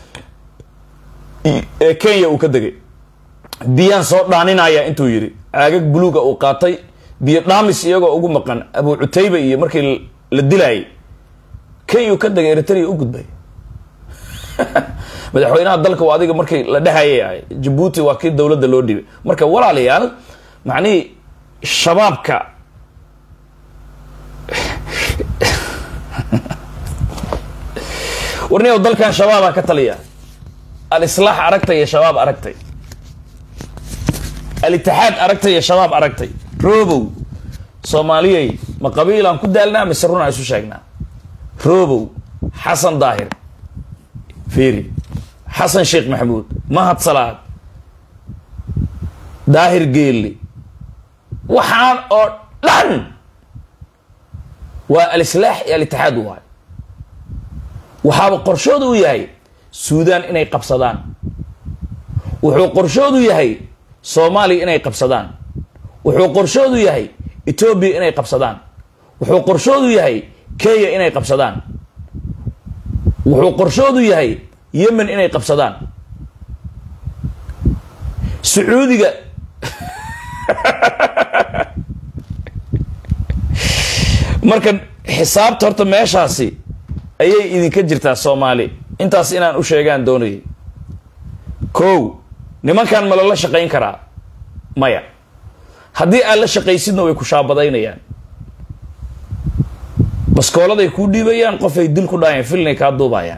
ee kenya uu ka degay biyaan soo dhaaninaya intuu yidhi caagag buluuga uu qaatay biyo dhaamis iyagoo ugu maqan abu cutayba iyo markii la dilaayay kenya ka degay eritrea u gudbay madaxweynaha dalka waa adiga markii la dhehayay ahay jabuuti waa kii dowladda loo dhibay marka walaalayaal macnihii shabaabka warniyow dalkan shabaabaa ka taliya al-islaax aragtay iyo shabaab aragtay al-itixaad aragtay iyo shabaab aragtay robow soomaaliyey ma qabiilaan ku daalnaa mise runaan isu sheegnaa robow xasan daahir fiiri xasan sheekh maxamuud mahad salaad daahir geelli waxaan oo dhan waa al-islaax iyo al-itixaad waay waxaaba qorshoodu u yahay suudaan inay qabsadaan wuxuu qorshoodu yahay soomaaliya inay qabsadaan wuxuu qorshoodu yahay etoobiya inay qabsadaan wuxuu qorshoodu yahay kenya inay qabsadaan wuxuu qorshoodu yahay yemen inay qabsadaan sacuudiga marka xisaabta horta meeshaasi ayay idinka jirtaa soomaali intaas inaan u sheegaan doonayay kow nimankan ma lala shaqayn karaa maya haddii aad la shaqaysidna way ku shaabadaynayaan baskooladay kuu dhiibayaan qofay dil ku dhaayaan filnay kaa duubayaan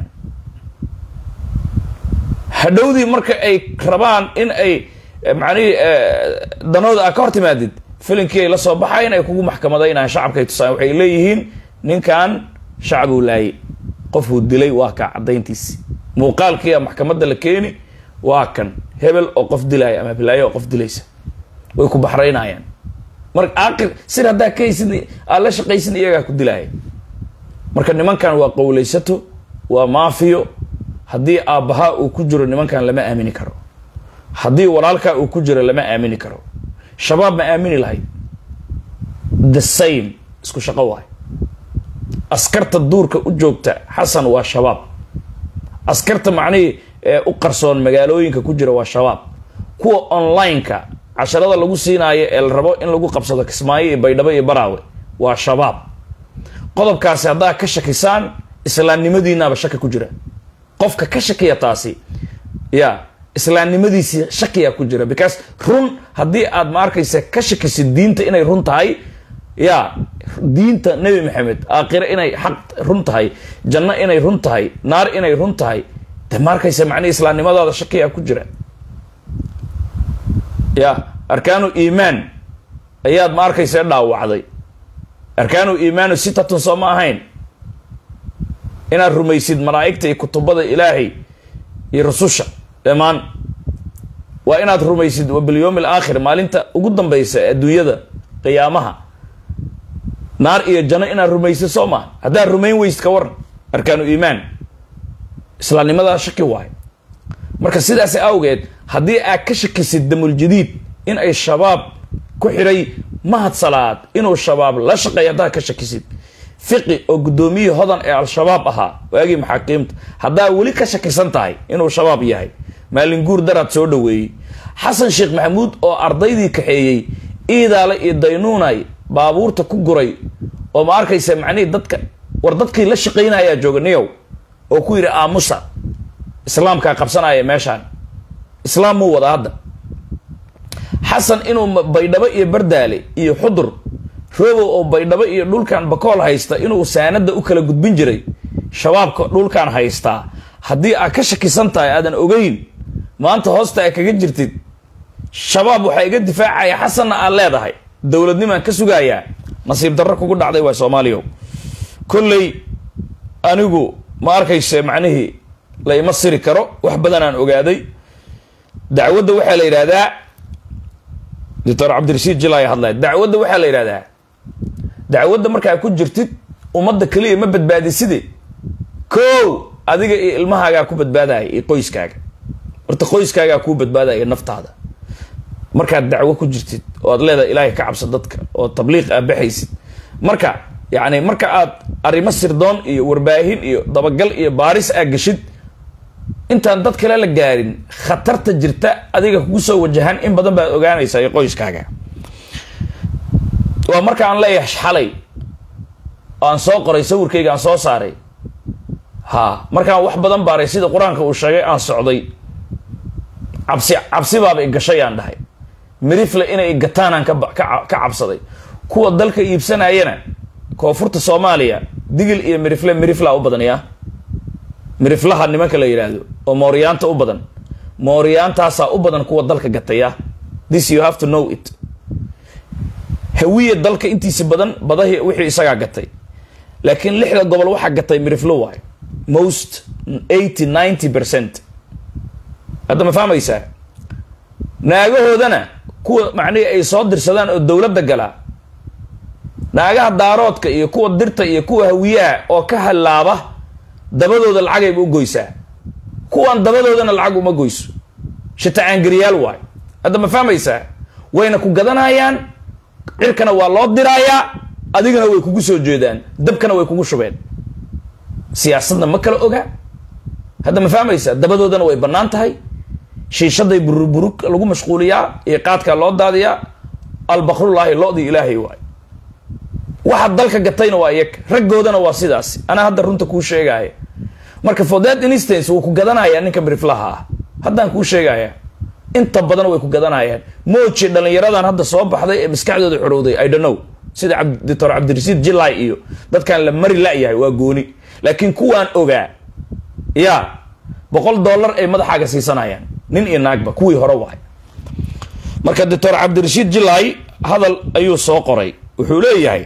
hadhowdii marka ay rabaan in ay macnihii danooda aa ka hor timaadid filinkii ay la soo baxayn ay kugu maxkamadaynayaan shacabka ay tusaan waxay leeyihiin ninkan shacabuu laayay qofuu dilay waa kaa caddayntiisi muuqaalkiia maxkamadda la keeni waa kan hebel oo qof dilaya ama bilaayo oo qof dilaysa way ku baxraynayaan marka aakir sir haddaa ka haysid aad la shaqaysid iyagaa ku dilaaya marka nimankan waa qowlaysato waa maafiyo haddii aabbahaa uu ku jiro nimankan lama aamini karo haddii walaalkaa uu ku jiro lama aamini karo shabaab ma aamini lahayd the same isku shaqo waay askarta duurka u joogta xasan waa shabaab askarta macnihii ee u qarsoon magaalooyinka ku jira waa shabaab kuwa online-ka casharada lagu siinaayo ee la rabo in lagu qabsado kismaayo iyo baydhabo iyo baraawe waa shabaab qodobkaasi haddaa ka shakisaan islaamnimadiinaaba shaki ku jira qofka ka shakiya taasi ya islaamnimadiisii shakiyaa ku jira because run haddii aad ma arkaysa ka shakisid diinta inay run tahay ya diinta nebi maxamed aakhire inay xaq run tahay janno inay run tahay naar inay run tahay de ma arkaysa macnihi islaamnimadaada shakiyaa ku jira ya arkaanu iimaan ayaad ma arkaysa dhaawacday arkaanu iimaanu sitatun soo ma ahayn inaad rumaysid malaa'igta iyo kutubada ilaahay iyo rususha dhammaan waa inaad rumaysid wa bilyowmi alaakhir maalinta ugu dambaysa ee adduunyada qiyaamaha naar iyo janno inaad rumaysid soo maha haddaad rumayn weysid ka waran arkaanu iimaan islaamnimadaa shaki waayo marka sidaas awgeed haddii aad ka shakisid damuljadiid in ay shabaab ku xidhay mahad salaad inuu shabaab la shaqeeya haddaad ka shakisid fiqi oo guddoomiyihii hodan ee al-shabaab ahaa waagii maxaakiimta haddaa weli ka shakisan tahay inuu shabaab yahay maalin guur daraad soo dhaweeyey xasan sheekh maxamuud oo ardaydii kaxeeyey iidaale iyo daynuunay baabuurta ku guray oo ma arkaysa macnihii dadka war dadkii la shaqaynayaa jooga niyow oo ku yidhi aamusa islaamkaa qabsanaya meeshaan islaam muu wada hadda xasan inuu baydhabo iyo bardaale iyo xudur robow oo baydhabo iyo dhulkan bakool haysta inuu saanada u kala gudbin jiray shabaabka dhulkan haystaa haddii aad ka shakisan tahay aadan ogeyn maanta hoosta aad kaga jirtid shabaab waxaa iga difaacaya xasanna aad leedahay dowladnimaan ka sugayaa nasiib darro kugu dhacday waa soomaaliya kolley anigu ma arkayse macnihii la ima siri karo wax badan aan ogaaday dacwadda waxaa la yidhahdaa doctor cabdirashiid jilaya hadlaya dacwadda waxaa la yidhahdaa dacwadda markaa ku jirtid ummadda keliya ma badbaadiside ko adiga iyo ilmahaagaa ku badbaadaya iyo qoyskaaga horta qoyskaagaa kuu badbaadaya naftaada markaad dacwo ku jirtid oo aad leedahay ilaahay ka cabso dadka oo tabliiq aad baxaysid marka yacni marka aad arrimo sirdoon iyo warbaahin iyo dabagal iyo baaris aad geshid intaan dad kale la gaarin khatarta jirta adiga kugu soo wajahan in badan baad ogaanaysaa iyo qoyskaaga waa marka aan leeyahay xalay oo aan soo qoray sawirkayga aan soo saaray ha markaan wax badan baaray sida qur-aanka uu sheegay aan socday cabsi cabsi baaba i gashay aan dhahay mirifle inay igataanaan ka ka cabsaday kuwa dalka iibsanayana koonfurta soomaaliya digil iyo mirifle mirifla u badan yaa miriflaha nimanka la yidhaahdo oo mooriyaanta u badan mooriyaantaasaa u badan kuwa dalka gataya this you have to know it hawiya dalka intiisa badan badahi wixii isagaa gatay laakiin lixda gobol waxaa gatay miriflo waayo most eighty ninety percent hadda ma fahmaysaa naagahoodana kuwa macnihii ay soo dirsadaan oo dowladda galaa naagaha daaroodka iyo kuwa dirta iyo kuwa hawiyaha oo ka hallaaba dabadooda lacagayba u goysaa kuwan dabadoodana lacag uma goyso shitacaangariyaal waayo hadda ma fahmaysaa wayna ku gadanayaan cirkana waa loo diraayaa adigana way kugu soo jeedaan dabkana way kugu shubeen siyaasadna ma kala oga hadda ma fahmaysaa dabadoodana way bannaan tahay shiishaday bururburug lagu mashquuliyaa iyo qaadkaa loo daadiyaa albakrullaahi lo-dii ilaahay waayo waxa dalka gatayna waa iyaga raggoodana waa sidaas anaa hadda runta kuu sheegaya marka for that instance wuu ku gadanayaa ninka miriflaha ah haddaan kuu sheegaya inta badan way ku gadanayaan mooji dhallinyaradan hadda soo baxday ee maskaxdooda xorowday i don't know sida doctor cabdirasiid jilay iyo dadkan la mari la-yahay waa gooni laakiin kuwaan ogaa ya boqol dollar ay madaxaaga siisanayaan nin iyo naagba kuwii hore waay marka doctor cabdirashiid jilay hadal ayuu soo qoray wuxuu leeyahay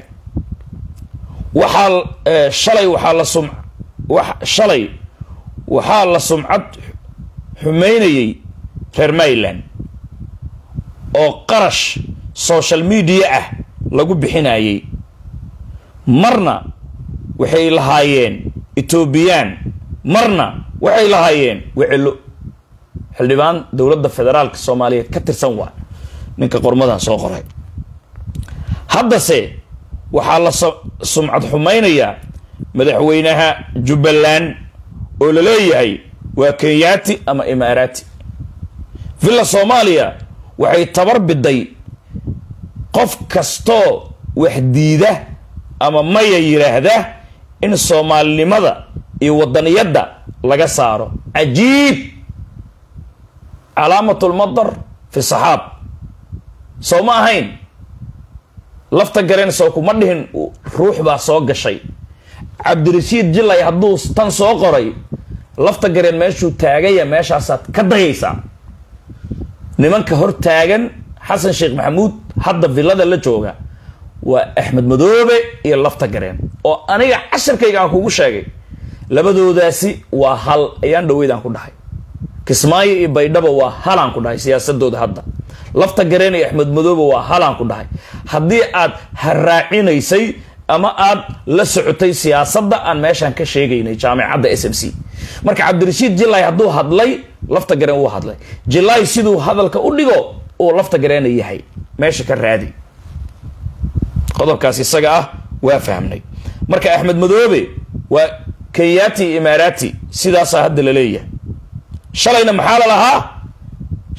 waxaa shalay waxaa la sum shalay waxaa la sumcad xumeynayay reer mayland oo qarash social media ah lagu bixinayay marna waxay lahaayeen etoobiyaan marna waxay lahaayeen wecelo xildhibaan dowladda federaalka soomaaliyeed ka tirsan waa ninka qormadan soo qoray haddase waxaa la sumcad xumaynayaa madaxweynaha jubbaland oo la leeyahay waa kenyaati ama imaaraati villa soomaaliya waxay tabar biday qof kastoo wax diida ama maya yidhaahda in soomaalinimada iyo wadaniyadda laga saaro cajiib calaamatulmadar fi saxaab soo ma ahayn lafta gareen soo kuma dhihin ruux baa soo gashay cabdirashiid jilay hadduu tan soo qoray lafta gareen meeshuu taagaya meeshaasaad ka dayaysaa nimanka hor taagan xasan sheekh maxamuud hadda villada la jooga waa axmed madoobe iyo lafta gareen oo aniga casharkayga aan kugu sheegay labadoodaasi waa hal ayaan dhaweydaan ku dhahay kismaayo iyo baydhabo waa halaan ku dhahay siyaasadooda hadda lafta gareen iyo axmed madoobe waa halaan ku dhahay haddii aad haraacinaysay ama aad la socotay siyaasadda aan meeshaan ka sheegaynay jaamicadda s m c marka cabdirashiid jilay hadduu hadlay lafta gareen wuu hadlay jilay siduu hadalka u dhigo uu lafta gareena yahay meesha ka raadi qodobkaas isaga ah waa fahmnay marka axmed madoobe waa kenyati imaaraati sidaasaa hadda la leeyahay shalayna maxaa la lahaa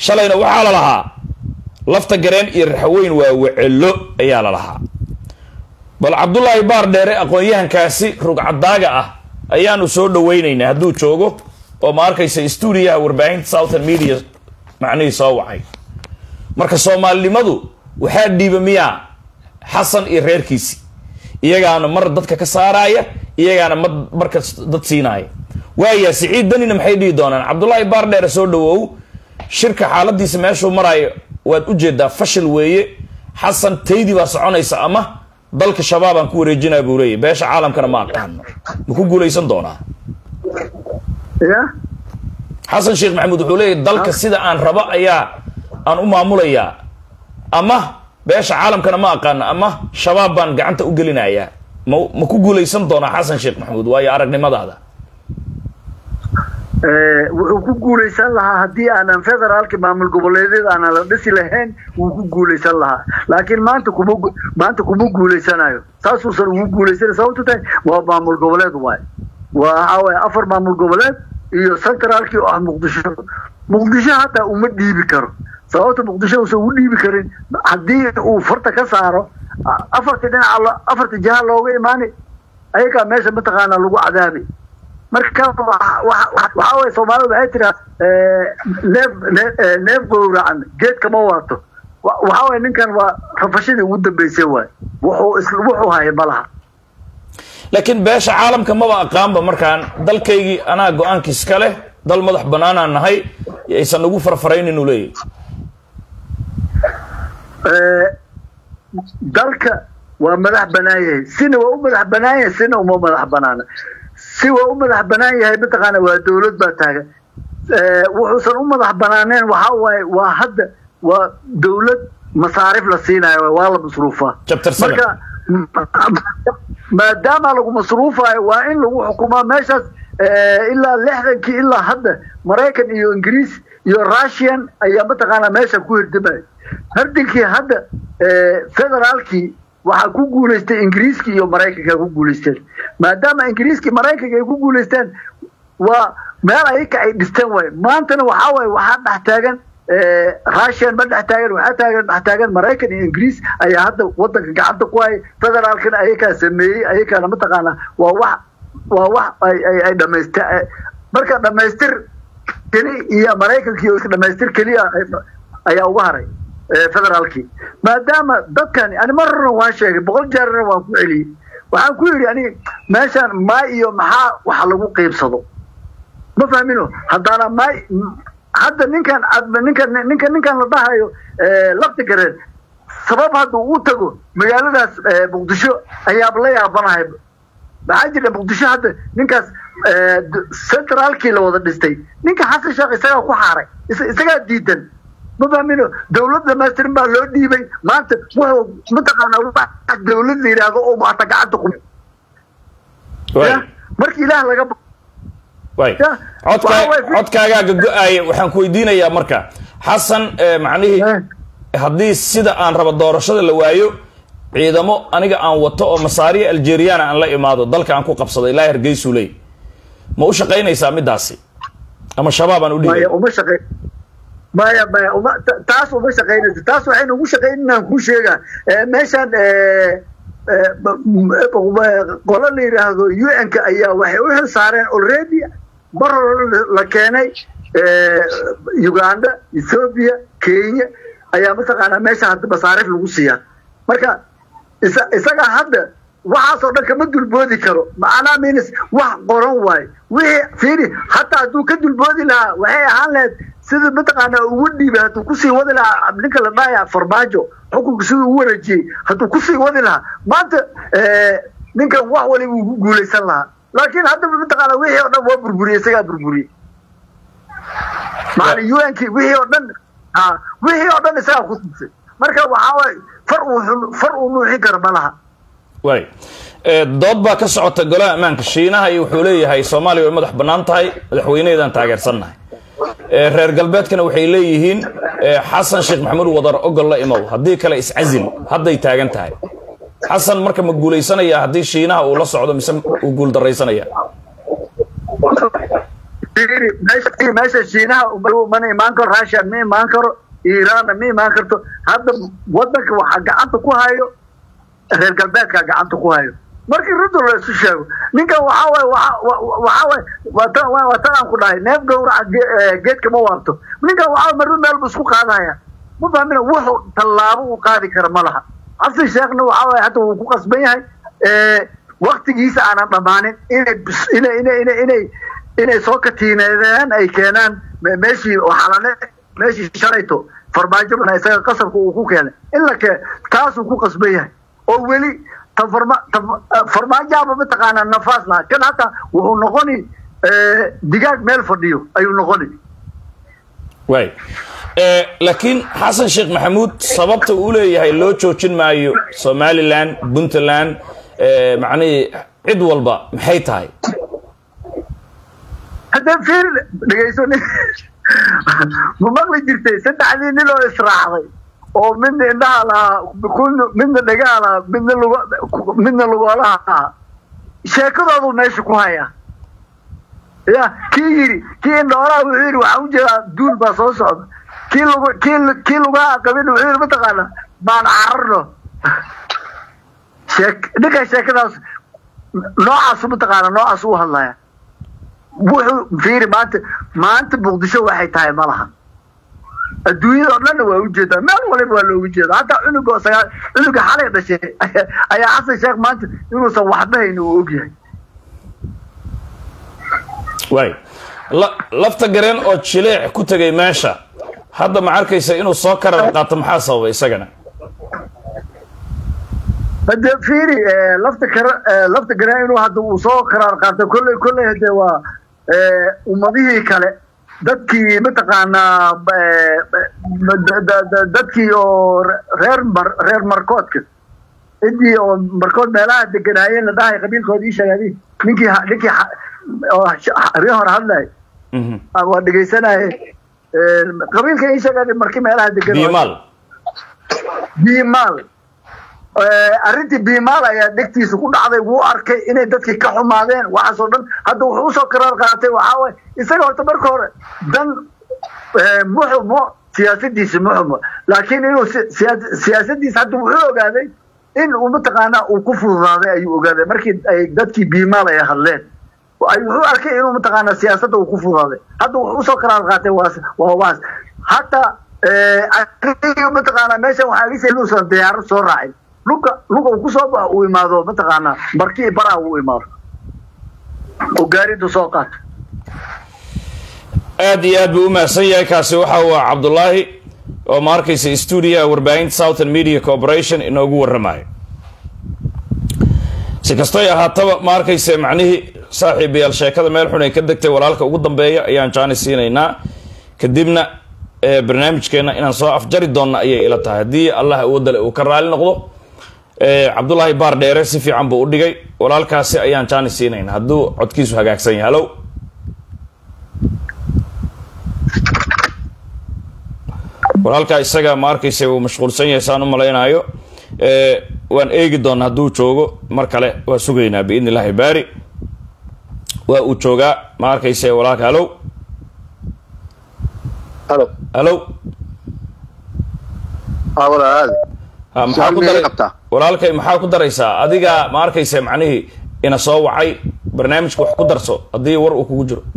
shalayna waxaa la lahaa lafta gareen iyo raxaweyn waa wecelo ayaa la lahaa bal cabdullaahi baar dheere aqoon-yahankaasi rugcadaaga ah ayaanu soo dhawaynaynaa hadduu joogo oo ma arkaysa stuudiyaha warbaahinta southern media macnihii soo wacay marka soomaalinimadu waxaa dhiiba miyaa xasan iyo reerkiisi iyagaana mar dadka ka saaraaya iyagaana ma marka dad siinaaya waaya siciid danina maxay dhihi doonaan cabdullaahi baar dheere soo dhawow shirka xaaladiisa meeshuu maraayo waad ujeedaa fashil weeye xasan taydi baa soconaysa ama dalka shabaabaan ku wareejinaa buu leeyahy beesha caalamkana ma aqaano ma ku guulaysan doonaa ya xasan sheekh maxamuud wuxuu leeyahy dalka sida aan rabo ayaa aan u maamulayaa ama beesha caalamkana ma aqaano ama shabaab baan gacanta u gelinayaa ma ma ku guulaysan doonaa xasan sheekh maxamuud waayo aragnimadaada wuxuu ku guulaysan lahaa haddii aanan federaalka maamul goboleedyada aanan la dhisi lahayn wuu ku guulaysan lahaa laakiin maanta kuma gu- maanta kuma guulaysanayo saasuusan ugu guulaysanay sababto tahay waa maamul goboleed waay waa waxaa waye afar maamul goboleed iyo centraalkii oo ah muqdisho muqdisho hataa uma dhiibi karo sababta muqdisho uusan ugu dhiibi karin haddii uu farta ka saaro a- afarta dhinaca lo- afarta jiha looga imaani ayagaa meesha mataqaanaa lagu cadaabi marka waxa- waxa waxa waye soomaalida waxay tiraa neef nee- eh, neef gowracan geed kama waato Wa- waxa waye ninkan waa rafashadii ugu dambeysay waay wuxuu is wuxuu haya ma laha laakiin beesha caalamka maba aqaanba markaan dalkaygii anaa go-aankiis ka leh dal madax banaanaan nahay aysan ugu farfaraynin uu leeyahy Eh, dalka waa madax banaan yahay sina waa u madax banaan yahay sina uma madax banaana si waa u madax banaan yahay mataqaana waa dawlad baa taagan Eh, wuxuusan u madax banaaneen waxa waaye waa hadda waa dawlad masaarif la siinayo waa la masruufaa Chapter seven. marka ma- maadaama lagu masruufayo waa in lagu xukumaa meeshaas eh, ilaa lixdankii ilaa hadda maraykan iyo ingiriis iyo russian ayaa mataqaanaa meesha ku hirdamaya hardinkii hadda eh, federaalkii waxaa ku guulaystay ingiriiskii iyo maraykanka ku guulaysteen maadaama ingiriiskii maraykanka ay ku guulaysteen waa meel ayaka ay dhisteen waay maantana waxaa waaye waxaa dhex taagan eh, russian ma dhex taagan waxaa taagan dhex taagan maraykan iyo ingiriis ayaa hadda wadanka gacanta ku hay federaalkana ayakaa sameeyey ayakaana mataqaanaa waa wax waa wax ay ay ay dhamaystir marka dhamaystir keli iyo maraykanki iyo dhamaystir keliya ay- ayaa uga haray eh, federaalkii maadaama dadkani ani marna waan sheegay boqol jeerna waan ku celiyey waxaan ku yidhi ani meeshaan maa iyo maxaa wax lagu qiibsado ma fahmino haddaana may hadda ninkan ad- ninkan ninkan ninkan la dhahayo eh, lafti gareen sabab hadda uu tago magaaladaas eh, muqdisho ayaaba la yaabanahay maxaa jira muqdisho hadda ninkaas eh, d- centraalkii la wada dhistay ninka xasan sheekh isagaa ku xaaray is- isagaa diidan ma fahmino dawlad dhamaystirin baa loo dhiibay maanta wuxuu mataqaanaa wax dawlad la yidhaahdo oo maata gacanta ku waay marka ilaah laga ba- waay Ya, codkaa waxa way- codkaagaa gago-aaya waxaan ku weydiinayaa marka xasan eh, macnihii Eh. haddii sida aan rabo doorashada la waayo ciidamo aniga aan wato oo masaariya algeriana aan la imaado dalka aan ku qabsado ilaa hargeysuu leey ma u shaqaynaysaa midaasi ama shabaab aan u dhigay maya uma shaqey maya maya uma ta- taas uma shaqaynayso taas waxaynu ugu shaqaynanaan kuu sheegaa Eh, meeshaan eh, eh, b- m- qolo la yidhaahdo un-ka ayaa waxay u xil saareen already mar hore la keenay eh, uganda ethoopia kenya ayaa mataqaanaa meesha hadda masaarif lagu siiyaa marka isa isaga hadda waxaasoo dhan kama dulboodi karo macnaa minis wax qoran waayo wixii fiiri hataa hadduu ka dulboodi lahaa waxay ahaan lahayd sida mataqaanaa ugu dhiibay hadduu kusii wadi lahaa ninka la dhahaya farmaajo xukunka siduu ugu wareejiyey hadduu kusii wadi lahaa maanta eh, ninkan wax waliba uu ku guulaysan lahaa laakiin haddaba mataqaanaa wixii oo dhan waa burburiyey isagaa burburiyey macna un-ki wixii oo dhan ha wixii oo dhan isagaa ku tusay marka waxaa waaye far uu xun- far uu nuuxin karo ma laha waay Eh, dood baa ka socota golaha ammaanka shiinaha iyo wuxuu leeyahay soomaaliya way madax bannaan tahay madaxweyneheedaan taageersannahay Eh, reer galbeedkana waxay leeyihiin eh, xasan sheekh maxamuud wadar ogol la imow haddii kale iscazil hadday taagan tahay xasan marka ma guulaysanaya haddii shiinaha uu la socdo mise uu guuldaraysanaya fiiri meesha meesha shiinaha mana imaan karo russia ma imaan karo iiraanna ma imaan karto hadda wadanka waxaa gacanta ku hayo reer galbeedkaa gacanta ku hayo markii runta la isu sheego ninkan waxaa waay waxaa waay wata waa tan aan ku dhahay neef gawraca geedka ma waabto ninkan waxaa marba meel bu isku qaadahaya ma fahmina wuxuu tallaabo uu qaadi kara ma laha xasan sheekhna waxaa waay hadda wuu ku qasban yahay waktigiisa aanan dhammaanin inay inay inay inay inay inay soo katiineedeen ay keenaan meeshii xalane meeshii shalayto farmaajo isaga qasabka uu ku keenay in la kee taasuu ku qasban yahay oo weli ta farma farmaajaaba mataqaanaa nafaas lahaa kan hataa wuxuu noqoni digaag meel fadhiyo ayuu noqoni waay laakiin xasan sheekh maxamuud sababta uu leeyahay loo joojin maayo somalilan puntland macnihii cid walba maxay tahay haddee fiir dhegayso ma maqli jirtay saddexdii nin oo israacday oo midna indhaha lahaa midna dhegaha lahaa midna lug midna lugoolaha ahaa sheekadoodu meesha ku hayaa ya kii yidhi kii indhoolaha wuxuu yidhi waxaan ujeedaa duul baa soo socda kii lug kii kii lugaha qabin wuxuu yidhi mataqaana baan cararno sheek ninka sheekadaas noocaasu mataqaana noocaas u hadlaya wuxuu fiiri maanta maanta muqdisho waxay tahay ma laha adduunyada oo dhanna waa ujeedaa meel waliba waa loogu jeeda hataa cunuga sagaa cunuga xalay dhashay ayaa xasan sheekh maanta inuusan waxba hayn uu ogyahay waay lafta gareen oo jileec ku tegay meesha hadda ma arkaysa inuu soo karar qaato maxaa sababay isagana hade fiiri lafta kara lafta gareen inuu hadda uu soo karaar qaato kolley kolley hade waa ummadihii kale dadkii mataqaanaa dadkii oo reer mar reer markoodka ciddii oo markood meelaha deganaayeen la dhahay qabiilkooda ii sheegay ninkii ninkii habeen hore hadlay waa dhegaysanaye qabiilka ii sheegay markii meelaha degan biimaal biimaal arrintii biimaal ayaa dhegtiisa ku dhacday wuu arkay inay dadkii ka xumaadeen waxaasoo dhan hadda wuxuu usoo karaar qaatay waxaa waay isaga horta marka hore dan muxumo siyaasadiisa muxumo laakiin inuu siyaasadiisa hadda wuxuu ogaaday in uu mataqaanaa uu ku fududaaday ayuu ogaaday markii ay dadkii biimaal ay hadleen wuxuu arkay inuu mataqaanaa siyaasadda uu ku fududaaday hadda wuxuu usoo karaar qaatay waa waas hataa mataqaanaa meeshan waxaa lisa inuusan diyaarad soo raacin luga luga uu kusoo ba uu imaado mataqaanaa markii baraa uu imaado oo gaaridu soo qaato aad iyo aad buu u mahadsan yahay kaasi waxa uu ah cabdullaahi oo ma arkaysa stuudiyaha warbaahinta southern media corporation inoogu warramayo si kastoy ahaataba ma arkaysa macnihii saaxiibayaal sheekada meel xun ay ka degtay walaalka ugu dambeeya ayaan jaani siinaynaa kadibna barnaamijkeena inaan soo afjari doonna ayay ila tahay haddii allah awoodale uu ka raali noqdo cabdullaahi baar dheere si fiican buu u dhigay walaalkaasi ayaan jaani siinayna hadduu codkiisu hagaagsan yahay hallow walaalkaa isaga ma arkaysa uu mashquulsan yahay saan u malaynaayo waan eegi doona hadduu joogo mar kale waa sugaynaa biidn illahi baari waa uu joogaa ma arkaysa walaalka hallow halo hallow aa walaalaadi ha maxaa ku daray walaalkay maxaa ku daraysaa adiga ma arkaysa macnihii ina soo wacay barnaamijka wax ku darso haddii war uu kugu jiro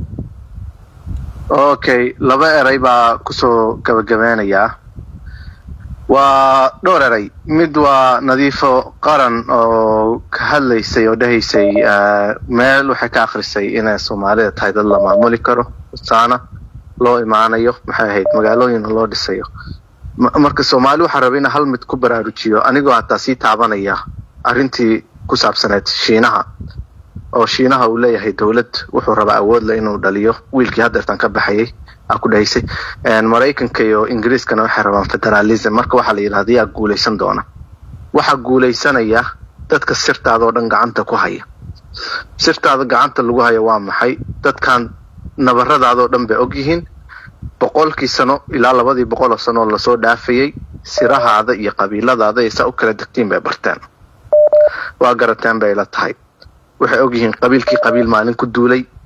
okay laba eray baa kusoo gabagabeynayaa waa dhowr eray mid waa nadiifo qaran oo ka hadlaysay oo dhahaysay meel waxay ka akrisay inay soomaalida tahay dad la maamuli karo saana loo imaanayo maxay ahayd magaalooyin loo dhisayo marka soomaali waxaa raba ina hal mid ku baraarujiyo anigoo hataa sii taabanaya arrintii ku saabsaneed shiinaha oo shiinaha uu leeyahay dowlad wuxuu rabaa awoodle inuu dhaliyo wiilkii hadeertan ka baxayay aa ku dhahaysay maraykanka iyo ingiriiskana waxay rabaan federalism marka waxaa la yidhahda yaa guulaysan doona waxaa guulaysanaya dadka sirtaada oo dhan gacanta ku haya sirtaada gacanta lagu haya waa maxay dadkan nabaradaadoo dhan bay og yihiin boqolkii sano ilaa labadii boqoloo sanooo lasoo dhaafayay sirahaada iyo qabiiladaada ay saa u kala degtiin bay barteen waa garateen bay la tahay waxay og yihiin qabiilkii qabiil maalin ku duulay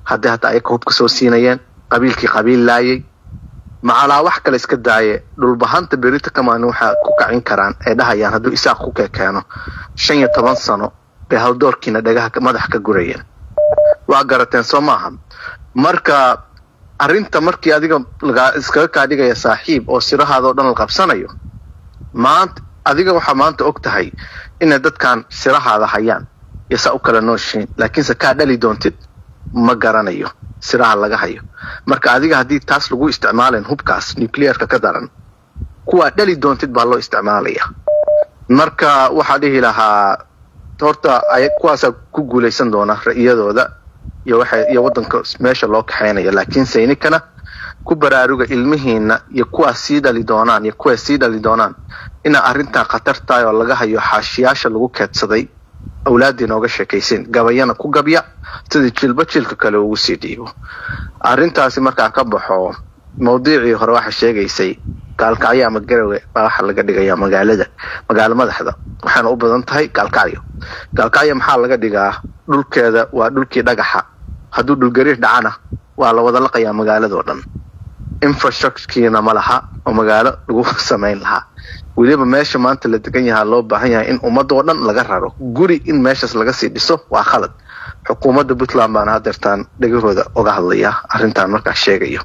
haddii hataa ayaka hubka soo siinayeen qabiilkii qabiil laayay macalaa wax kale iska daaye dhulbahanta berita kamaan waxaa ku kacin karaan ay dhahayaan hadduu isaaq ku kekeeno shan iyo toban sano bay hawdoorkiina dhagaha madax ka gurayeen waa garateen soo maaha marka arrinta markii adiga lagaa iskaga kaa dhigaya saaxiib oo sirahaadao dhan la qabsanayo maanta adiga waxaa maanta og tahay inay dadkan sirahaada hayaan iyo saa u kala nooshiin laakiinse kaa dhali doontid ma garanayo siraha laga hayo marka adiga haddii taas lagu isticmaalayn hubkaas nuclearka ka daran kuwaa dhali doontid baa loo isticmaalaya marka waxaa dhihi lahaa horta kuwaasaa ku guulaysan doona ra'iyadooda iyo waxa iyo waddanka meesha loo kaxaynaya laakiin saynikana ku baraaruga ilmihiina iyo kuwaas sii dhali doonaan iyo kuwaas sii dhali doonaan inaa arrintan khatar tahay oo laga hayo xaashiyaasha lagu keedsaday awlaaddii nooga sheekaysin gabayana ku gabya sidii jilba jilka kale ugu sii dhiibo arrintaasi markaa ka baxo mawdiicii hore waxa sheegaysay gaalkacyo ama garawe baa waxa laga dhigayaa magaalada magaalo madaxda waxaana u badan tahay gaalkacyo gaalkacyo maxaa laga dhigaa dhulkeeda waa dhulkii dhagaxa hadduu dhulgariir dhacana waa la wada laqayaa magaaladoo dhan infrastructurekiina ma laha oo magaalo lagu samayn lahaa weliba meesha maanta la degan yahaa loo baahan yahay in ummadoo dhan laga raro guri in meeshaas laga sii dhiso waa khalad xukuumadda puntland baana hadeertaan dhegahooda oga hadlaya arrintan markaa sheegayo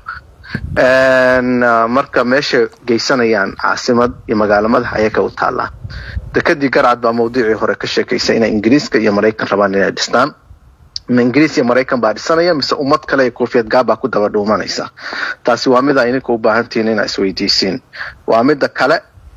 marka meesha geysanayaan caasimad iyo magaalo madax ayaka u taallaa dekadii garcad baa mawduucii hore ka sheekaysa inay ingiriiska iyo maraykan rabaan inay dhistaan ma ingiriis iyo maraykan baa dhisanaya mise ummad kale iyo koofiyad gaabaa ku daba dhuumanaysa taasi waa mida idinka u baahantihiin inaa isweydiisiin waa mida kale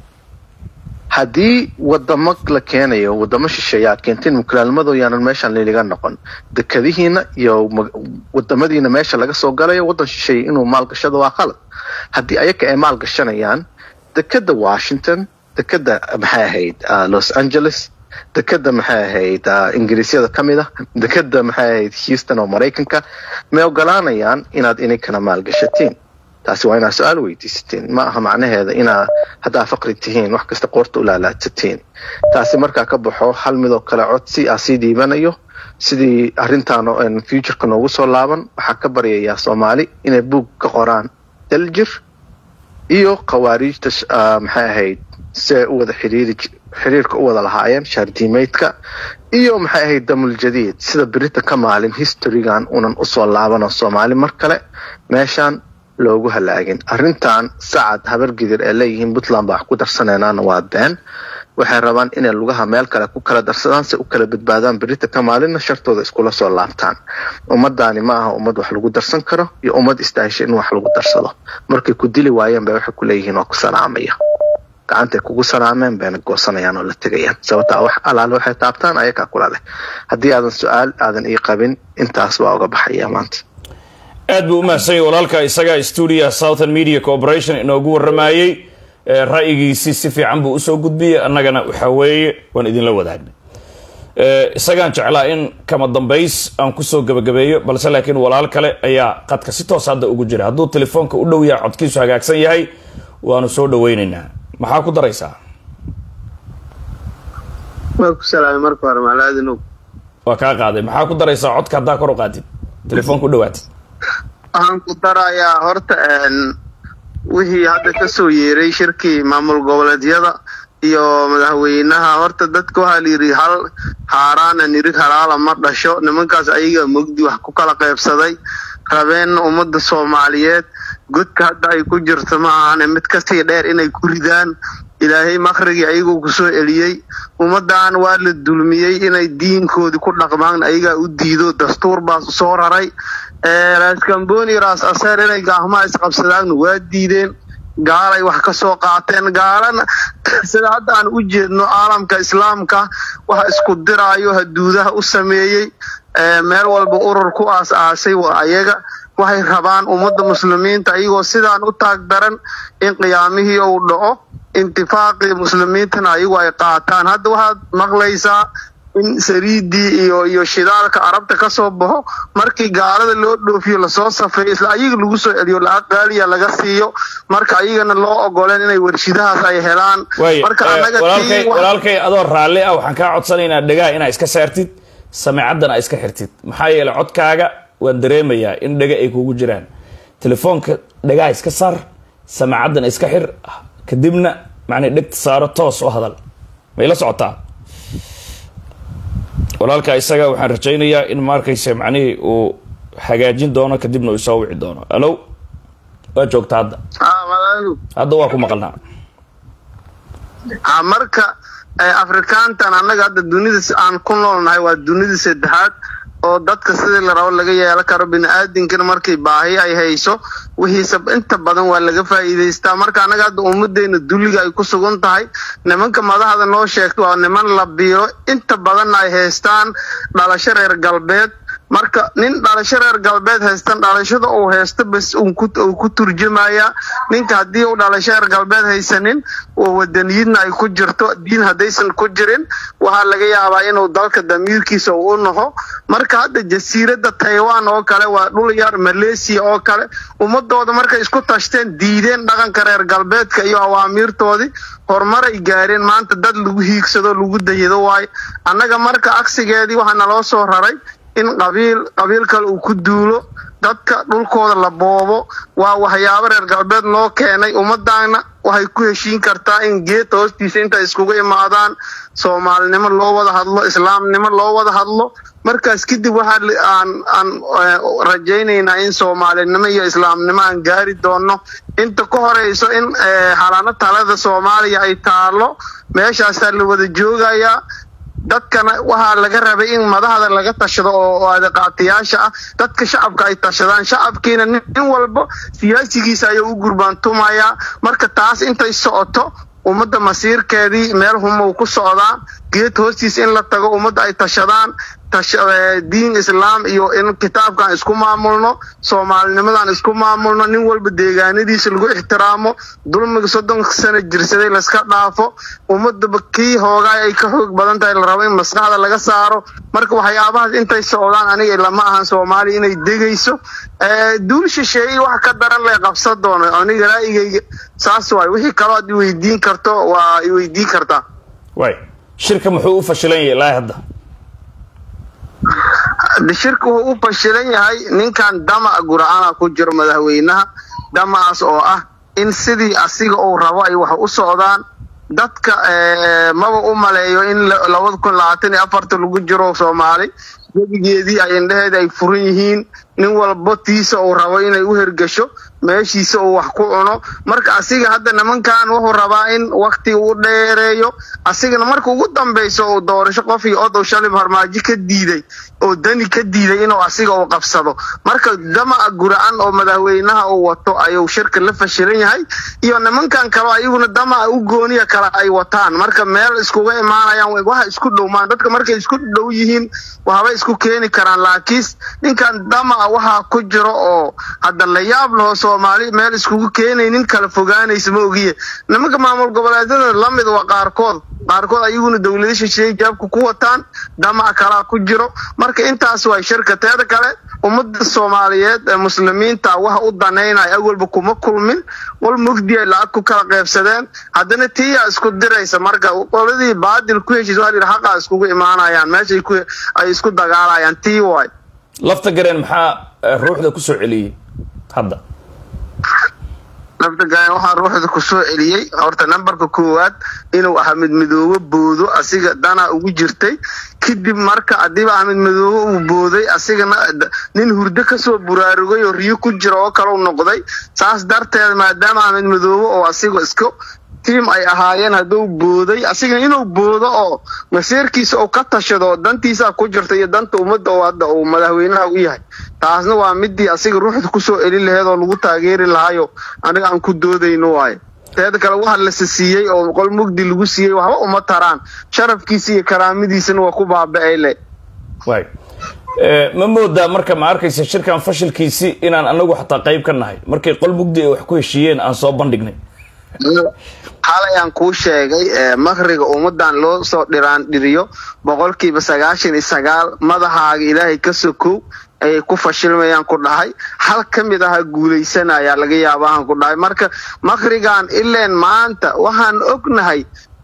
haddii wadamo la keenayo wadamo shisheeye aad keenteen mukulaalmadoo yaanan meeshaan liliga noqon dekadihiina iyo wadamadiina meesha laga soo galayo waddan shisheeye inuu maalgashado waa qalad haddii ayaka ay maal gashanayaan dekada washington dekada maxay ahayd los angeles dekada maxay ahayd ingiriisyada ka mid a dekada maxay ahayd houston oo maraykanka may ogolaanayaan inaad ininkana maalgashatiin taasi waa inaad su-aal weydiisatiin ma aha macnaheeda inaa haddaa faqri tihiin wax kasta qoorta u laalaadsatiin taasi markaa ka baxo hal midoo kale codsi aa sii dhiibanayo sidii arrintaan futureka noogu soo laaban waxaa ka baryayaa soomaali inay buug ka qoraan daljir iyo khawaariijta maxay ahayd si ay u wada xiriiri xiriirka u wada lahaayeen shaardiimeydka iyo maxay ahayd damul jadiid sida berita ka maalin historygan unan usoo laabano soomaali mar kale meeshaan loogu halaagin arrintan sacad habargidir ee leeyihiin puntland baa wax ku darsanaynaana waa been waxay rabaan inay lugaha meel kale ku kala darsadaan si u kala badbaadaan berita ka maalinna shartooda iskula soo laabtaan ummadaani ma aha ummad wax lagu darsan karo iyo ummad istaahisha in wax lagu darsado markay ku dili waayeen bay waxay ku leeyihiin waa ku salaamaya gacantay kugu salaameen bayna goosanayaan oo la tegayaan sababtaa wax alaale waxay taabtaan ayakaa kula leh haddii aadan su-aal aadan ii qabin intaas waa uga baxaya maanta aad buu u mahadsan yahy walaalka isaga stuudia southern media corporation inoogu waramayey ra'yigiisii si fiican buu usoo gudbiyey annagana waxaa weeye waan idinla wadaagnay isagaan jeclaa in kama dambays aan kusoo gabagabeeyo balse laakiin walaal kale ayaa qadka si toos hadda ugu jira hadduu telefoonka u dhow yahay codkiisu hagaagsan yahay waanu soo dhaweynaynaa maxaa ku daraysaa waa ku salaamay marka hore maclaadinow waa kaa qaaday maxaa ku daraysaa codka haddaa kor u qaatid telefoonka u dhawaatid waxaan ku darayaa horta wixii hadda kasoo yeeray shirkii maamul goboleedyada iyo madaxweynaha horta dadka waxaa la yidhi hal haaraana nirig halaala ma dhasho nimankaas ayaga mogdi wax ku kala qaybsaday rabeen ummadda soomaaliyeed godka hadda ay ku jirto ma ahane mid kasii dheer inay ku ridaan ilaahay makhrigii ayagoo kusoo celiyey ummaddan waa la dulmiyey inay diinkoodii ku dhaqmaan ayagaa u diido dastuur baa soo raray raskamboni ras aseer inay gacmaha isqabsadaan waa diideen gaalay wax ka soo qaateen gaalana sida hadda aan u jeedno caalamka islaamka waxa isku diraayo haduudaha u sameeyey meel walba urur ku aas aasay waa ayaga waxay rabaan ummadda muslimiinta ayagoo sidaan u taag daran in qiyaamihii uu dhaco intifaaqii muslimiintana ayagu ay qaataan hadda waxaad maqlaysaa in sariidii iyo iyo shidaalka arabta ka soo baxo markii gaalada loo dhoofiyo lasoo safeeyo isla ayaga lagu soo celiyo lacag qaaliya laga siiyo marka ayagana loo ogoleen inay warshidahaas ay helaan marka anaga walaalkay adoo raalli ah waxaan kaa codsanaynaa dhegaha inaa iska saartid sameecaddan aa iska xirtid maxaa yeelay codkaaga waan dareemayaa in dhega ay kugu jiraan telefoonka dhagaha iska saar samaacadan iska xir kadibna macnay dhegta saaro toos u hadal may la socotaa walaalka isaga waxaan rajaynayaa in maarkayse macnihii uu hagaajin doono kadibna uu isoo wici doono alo waa joogta hadda ah madaxdu hadda waa ku maqalnaa ah marka eh, afrikaantan annaga hadda dunida si aan ku noolnahay waa dunida saddexaad oo dadka sidii la rabo laga yeelan karo bini-aadinkana markay baahi ay hayso wixiisa inta badan waa laga faa'iidaystaa marka annaga hadda ummaddeena dulliga ay ku sugan tahay nimanka madaxda noo sheegta waa niman la biiro inta badanna ay haystaan dhalasho reer galbeed marka nin dhalasho reer galbeed haystan dhalashada uu haysto bas uu ku uu ku turjumaya ninka haddii uu dhalasho reer galbeed haysanin oo wadaniyadna ay ku jirto diin haddaysan ku jirin waxaa laga yaabaa inuu dalka damiirkiisa uu u naho marka hadda jasiiradda taiwan oo kale waa dhul yar malaysia oo kale ummadooda markay isku tashteen diideen dhaqanka reer galbeedka iyo awaamiirtoodii horumar ay gaareen maanta dad lagu hiigsado lagu dayado waayo annaga marka agsigeedii waxaa naloo soo raray in qabiil qabiil kale uu ku duulo dadka dhulkooda la boobo waa waxyaabo reer galbeed noo keenay ummadaana waxay ku heshiin kartaa in geedta hoostiisa intay iskugu imaadaan soomaalinimo loo wada hadlo islaamnimo loo wada hadlo markaas kadib waxaa li- aan aan eh, rajaynaynaa in soomaalinimo iyo islaamnimo aan gaari doono inta ka horeyso in eh, xalaano talada soomaaliya ay taalo meeshaasaa la wada joogayaa dadkana waxaa laga rabay in madaxda laga tashado oo oo adeeqaatayaasha ah dadka shacabka ay tashadaan shacabkiina nin nin walba siyaasigiisa ayuu u gurbaantumayaa marka taas intay socoto ummadda masiirkeedii meel humuu ku socdaa geed hoostiis in la tago ummadda ay tashadaan tasha- eh, diin islaam iyo in kitaabkan isku maamulno soomaalinimadan isku maamulno nin walba deegaanadiisa lagu ixtiraamo dulmiga soddonka sano jirsaday layska dhaafo ummadaba kii hoogaay ay ka xoog badan tahay la rabo in maskaxda laga saaro marka waxyaabahaas intay socdaan aniga lama ahan soomaaliya inay degayso Eh, duul shisheeye wax ka daran lay qabsan doono aniga ra'yigayga saas waay wixii kaloo aad iweydiin karto waa iweydiin kartaa waay shirka muxuu u fashilan yahay ilaahi hadda shirka wuxuu u fashilan yahay ninkan dama gura'ana ku jiro madaxweynaha damaas oo ah in sidii asiga uu rabo ay wax u socdaan dadka eh, maba u maleeyo in la- labada kun labaatan iyo afarta lagu jiro soomaali webigeedii ay indheheeda ay furan yihiin nin walba tiisa uu rabo inay u hergasho meeshiisa uu wax ku cuno marka asiga hadda nimankan wuxuu rabaa in wakti uu dheereeyo asigana marka ugu dambeyso uu doorasho qof iyo od uu shalay harmaajo ka diiday oo dani ka diiday inuu asiga uu qabsado marka damaca gura'an oo madaxweynaha uu wato ayuu shirka la fashilan yahay iyo nimankan kaleo ayaguna damaca u gooniya kale ay wataan marka meel iskuga imaanayaan way- waxa isku dhowmaan dadka markay isku dhow yihiin waxbay isku keeni karaan laakiin ninkan damaca waxaa ku jiro oo hadda la yaab laho soomaali meel iskugu keenaynin kala fogaanaysa ma ogiye nimanka maamul goboleedyada lamid waa qaarkood qaarkood ayaguna dowlada shisheeye jaabka ku wataan damac kalaa ku jiro marka intaas waa shirka teeda kale ummada soomaaliyeed ee muslimiinta waxa u danaynaya awalba kuma kulmin wal mugdi ay lacag ku kala qeybsadeen haddana tiyaa isku diraysa marka qoladii baadil ku heshiis waa la yidhi xaqaa iskugu imaanayaan meeshay ku ay isku dagaalayaan tii waay lafta gareen maxaa eh, ruuxda ku soo celiyey hadda nafta gayan waxaa ruuxda ku soo celiyey horta nambarka koowaad inuu axmed midoobe boodo asiga dana ugu jirtay kadib marka hadiiba axmed midoobe uu booday asigana d- nin hurdo kasoo buraarugay oo riyo ku jira oo kale u noqday saas darteed maadaama axmed midoobe oo asiga iska tiim ay ahaayeen hadduu booday asigana inuu boodo oo masiirkiisa uu ka tashado oo dantiisa ku jirta iyo danta ummadda oo hadda uu madaxweynaha u yahay taasna waa midii asiga ruuxda kusoo elin laheed oo lagu taageeri lahayo aniga aan ku doodayno waaye teeda kale waxa la siiyey oo qol mugdi lagu siiyey waxba uma taraan sharafkiisa iyo karaamadiisana waa ku baaba'ay le waay Eh, ma moodaa marka ma arkaysa shirkan fashilkiisi inaan anagu xataa qayb ka nahay markay qol mugdi ay wax ku heshiiyeen aan soo bandhignay xalay aan kuu sheegay eh, makriga ummadan loo soo dhiraan dhiriyo boqolkiiba sagaashan iyo sagaal madaxaaga ilaahay ka sokow ayay ku fashilmayaan ku dhahay hal ka mid aha guuleysanaya laga yaabahan ku dhahay marka makrigan ileen maanta waxaan ognahay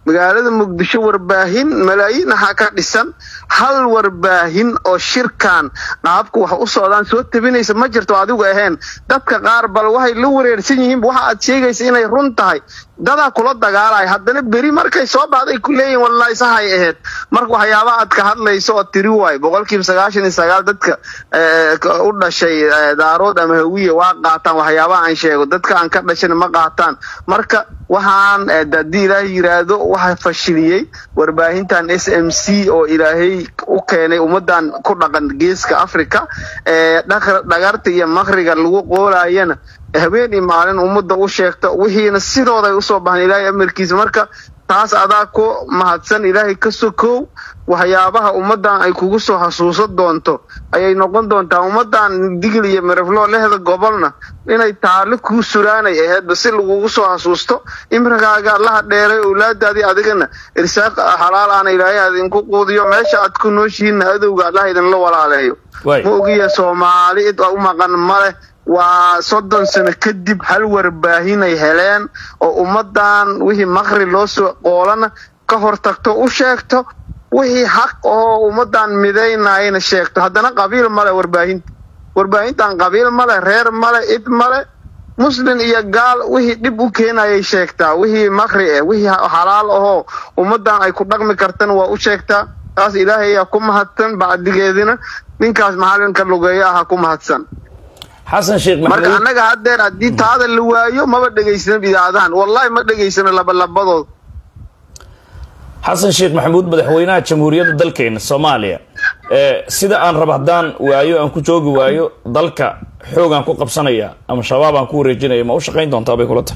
magaalada muqdisho warbaahin malaayiin aha ka dhisan hal warbaahin oo shirkan qaabka wax u socdaan soo tabinaysa ma jirto adigu ahayn dadka qaar bal waxay la wareersan yihiin waxa aad sheegaysa inay run tahay dadaa kula dagaalaya haddana beri markay soo baxday ku leeyihin wallahi sahay ahayd marka waxyaaba aad ka hadlayso oo tiri waay boqolkiiba sagaashan iyo sagaal dadka u dhashay daarood ama hawiye waa qaataan waxyaabaha aan sheego dadka aan ka dhashan ma qaataan marka waxaan haddii ilaahay yiraahdo waxa fashiliyey warbaahintan s m c oo ilaahay u keenay ummadan ku dhaqan geeska africa ee dhagarta iyo makriga lagu qoolayana habeen iyo maalin ummadda u sheegto wixiina sidooday usoo baxan ilaahay amarkiisa marka taas adaa ku mahadsan ilaahay ka sokow waxyaabaha ummadan ay kugu soo xasuusan doonto ayay noqon doontaa ummadan digil iyo mirifloo lehda gobolna inay taali kuu suraanay aheedba si lagugu soo xasuusto imrigaaga allaha dheeray owlaadaadii adigana irsaaq xalaal aana ilaahay adinku quudiyo meesha aad ku nooshihiinna adowga allah idinla walaaleeyo ma ogiya soomaali id u maqan maleh waa soddon sano kadib hal warbaahinay heleen oo ummadan wixii makri loo soo qoolana ka hortagto u sheegto wixii xaq oo ummadan midaynayna sheegto haddana qabiil male warbaahinta warbaahintan qabiil male reer male id male muslin iyo gaal wixii dhib u keenayay sheegtaa wixii makri eh wixii xalaal ahoo ummadan ay ku dhaqmi kartana waa u sheegtaa taas ilaahay ayaa ku mahadsan bacdigeedina ninkaas macalinka lugeeyo aha ku mahadsan xasan sheekh marka maxamuud annaga haddeer haddii taada la waayo maba dhegaysano idaacadahan wallahi ma dhegaysano labalabadood xasan sheekh maxamuud madaxweynaha jamhuuriyadda dalkeena soomaaliya ee sida aan raba haddaan waayo aan ku joogi waayo dalka xoogaan ku qabsanaya ama shabaab aan ku wareejinaya ma u shaqayn doontaa bay kula tahay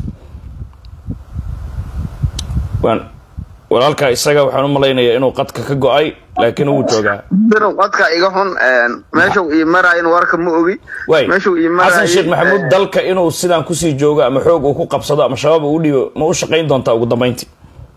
waan walaalkaa isaga waxaan u malaynayaa inuu qadka ka go-ay laakiin wuu joogaa dinu qadka iga xun meeshuu ii maraayin warka ma ogi waay meeshuu ii xasan sheekh maxamuud maraayin dalka inuu sidaan kusii joogo ama xoog uu ku qabsado ama shabaab uu u dhiibo ma u shaqayn doontaa ugu dambayntii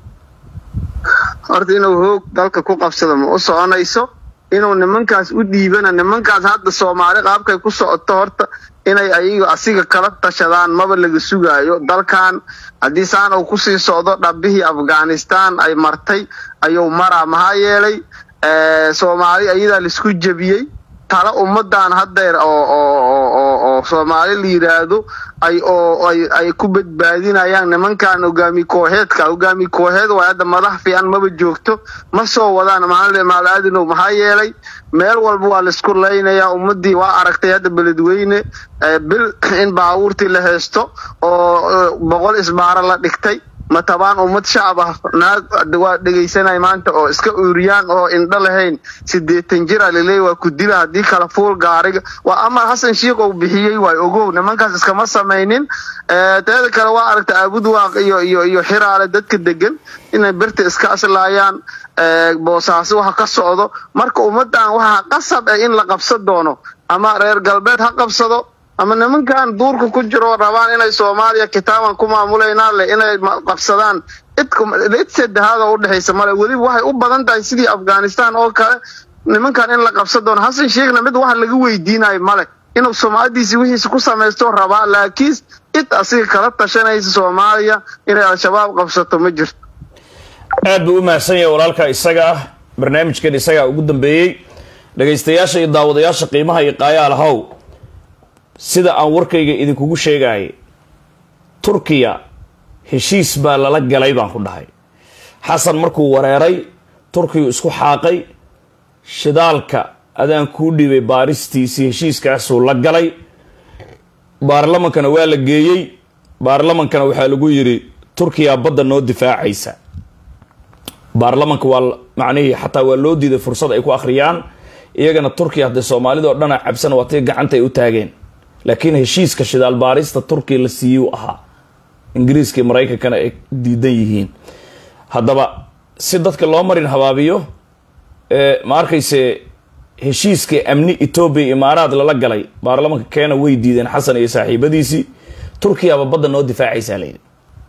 horta inuu hoog dalka ku qabsado ma u soconayso inuu nimankaas u dhiibana nimankaas hadda soomaali qaabkay ku socoto horta inay ayagu asiga kala tashadaan maba laga sugaayo dalkan haddii saan uu kusii socdo dhabbihii afghanistan ay martay ayuu maraa maxaa yeelay eh, soomaali ayadaa laisku jebiyey tala ummadan haddeer oo oo oo oo oo soomaali la yidhaahdo ay oo ay ay ku badbaadinayaan nimankan hogaami kooxeedka hogaami kooxeed waa hadda madax fiican maba joogto ma soo wadaan maal maal aadinow maxaa yeelay meel walba waa laisku laynayaa ummadii waa aragtay hadda beledweyne eh, bil in baabuurtii la heesto oo eh, boqol isbaaro la dhigtay ma tabaan ummad shacab ah naag waa dhegaysanay maanta oo iska uuriyaan oo indho lahayn sideetan jir a laleeyahy waa ku dila haddii kala fuul gaariga waa amar xasan shiikh uu bixiyey waay ogow nimankaas iskama samaynin Eh, teeda kale waa aragta aabudwaaq iyo iyo iyo xiraale dadka degan inay birta iska aslaayaan eh, boosaaso waxa ka socdo marka ummadan waxaa qasab ah in la qabsan doono ama reer galbeed ha qabsado ama nimankan duurka ku jiro rabaan inay soomaaliya kitaaban ku maamuleynaan leh inay ma- qabsadaan cid saddexaad oo udhexaysa male weliba waxay u badan tahay sidii afghanistan oo kale nimankan in la qabsan doono xasan sheekhna mid wax laga weydiinayo male inuu sumcadiisi wixiisa ku samaysto rabaa laakiin cid asiga kala tashanaysa soomaaliya inay al-shabaab qabsato ma jirto aad buu u mahadsan yahay walaalkaa isaga ah barnaamijkan isagaa ugu dambeeyey dhagaystayaasha iyo daawadayaasha qiimaha iyo qaayaalahow sida aan warkayga idinkugu sheegayay turkiya heshiis baa lala galay baan ku dhahay xasan markuu wareeray turkiyu isku xaaqay shidaalka adaan kuu dhibay baaristiisii heshiiskaasuu la galay baarlamankana waa la geeyey baarlamankana waxaa lagu yidhi turkiya badda noo difaacaysa baarlamanka waa la- macnihii xataa waa loo diiday fursad ay ku akhriyaan iyagana turkiya haddee soomaalida oo dhana cabsan waa tii gacanta ay u taageen laakiin heshiiska shidaal baarista turkiya la siiyey u ahaa ingiriiska iyo maraykankana ay diidan yihiin haddaba si dadka loo marin habaabiyo ee ma arkayse heshiiska amni etoobiya iyo imaaraad lala galay baarlamanka keena way diideen xasan iyo saaxiibadiisii turkiyaba badda noo difaacaysaa layidhi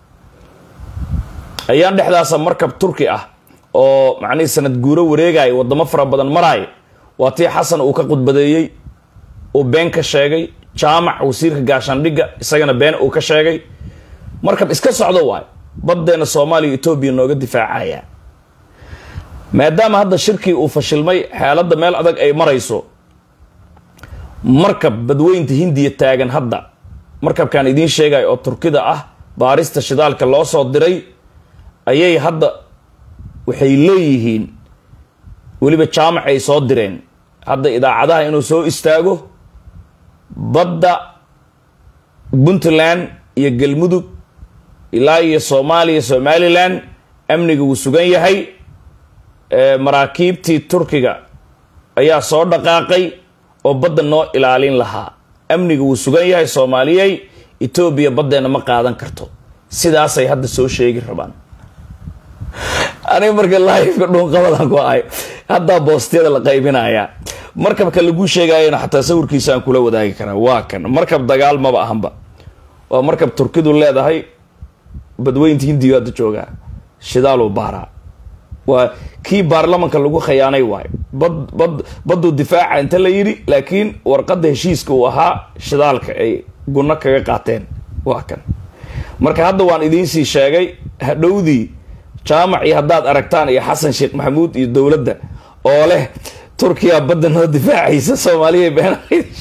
ayaan dhexdaasa markab turki ah oo macnihii sanad guuro wareegaya wadamo fara badan maraaya waa tii xasan uu ka khudbadeeyey uu been ka sheegay jaamac wasiirka gaashaandhigga isagana been uu ka sheegay markab iska socdo waayo baddeena soomaaliya etoobiya nooga difaacaya maadaama hadda shirkii uu fashilmay xaaladda meel adag ay marayso markab badweynta hindiya taagan hadda markabkaan idiin sheegaya oo turkida ah baarista shidaalka loo soo diray ayay hadda waxay leeyihiin weliba jaamac ay soo direen hadda idaacadaha inuu soo istaago badda puntland iyo galmudug ilaa iyo soomaaliya somalilan amniga wuu sugan yahay maraakiibtii turkiga ayaa soo dhaqaaqay oo badda noo ilaalin lahaa amniga wuu sugan yahay soomaaliyey etoobiya baddeena ma qaadan karto sidaasay hadda soo sheegi rabaan aniga marka laifka dhuunqabadan ku ahay haddaa boostiyada la qaybinayaa markabka laguu sheegayana xataa sawirkiisa aan kula wadaagi karaa waa kan markab dagaal maba ahanba waa markab turkidu leedahay badweynta hindiyo hadda joogaa shidaaluu baaraa waa kii baarlamanka lagu khayaanay waayo bad bad badduu difaaca inta la yidhi laakiin warqadda heshiiska uu ahaa shidaalka ay gunno kaga qaateen waa kan marka hadda waan idiinsii sheegay hadhowdii jaamac iyo haddaad aragtaan iyo xasan sheekh maxamuud iyo dowladda oo leh turkiya badda noo difaacaysa soomaaliya been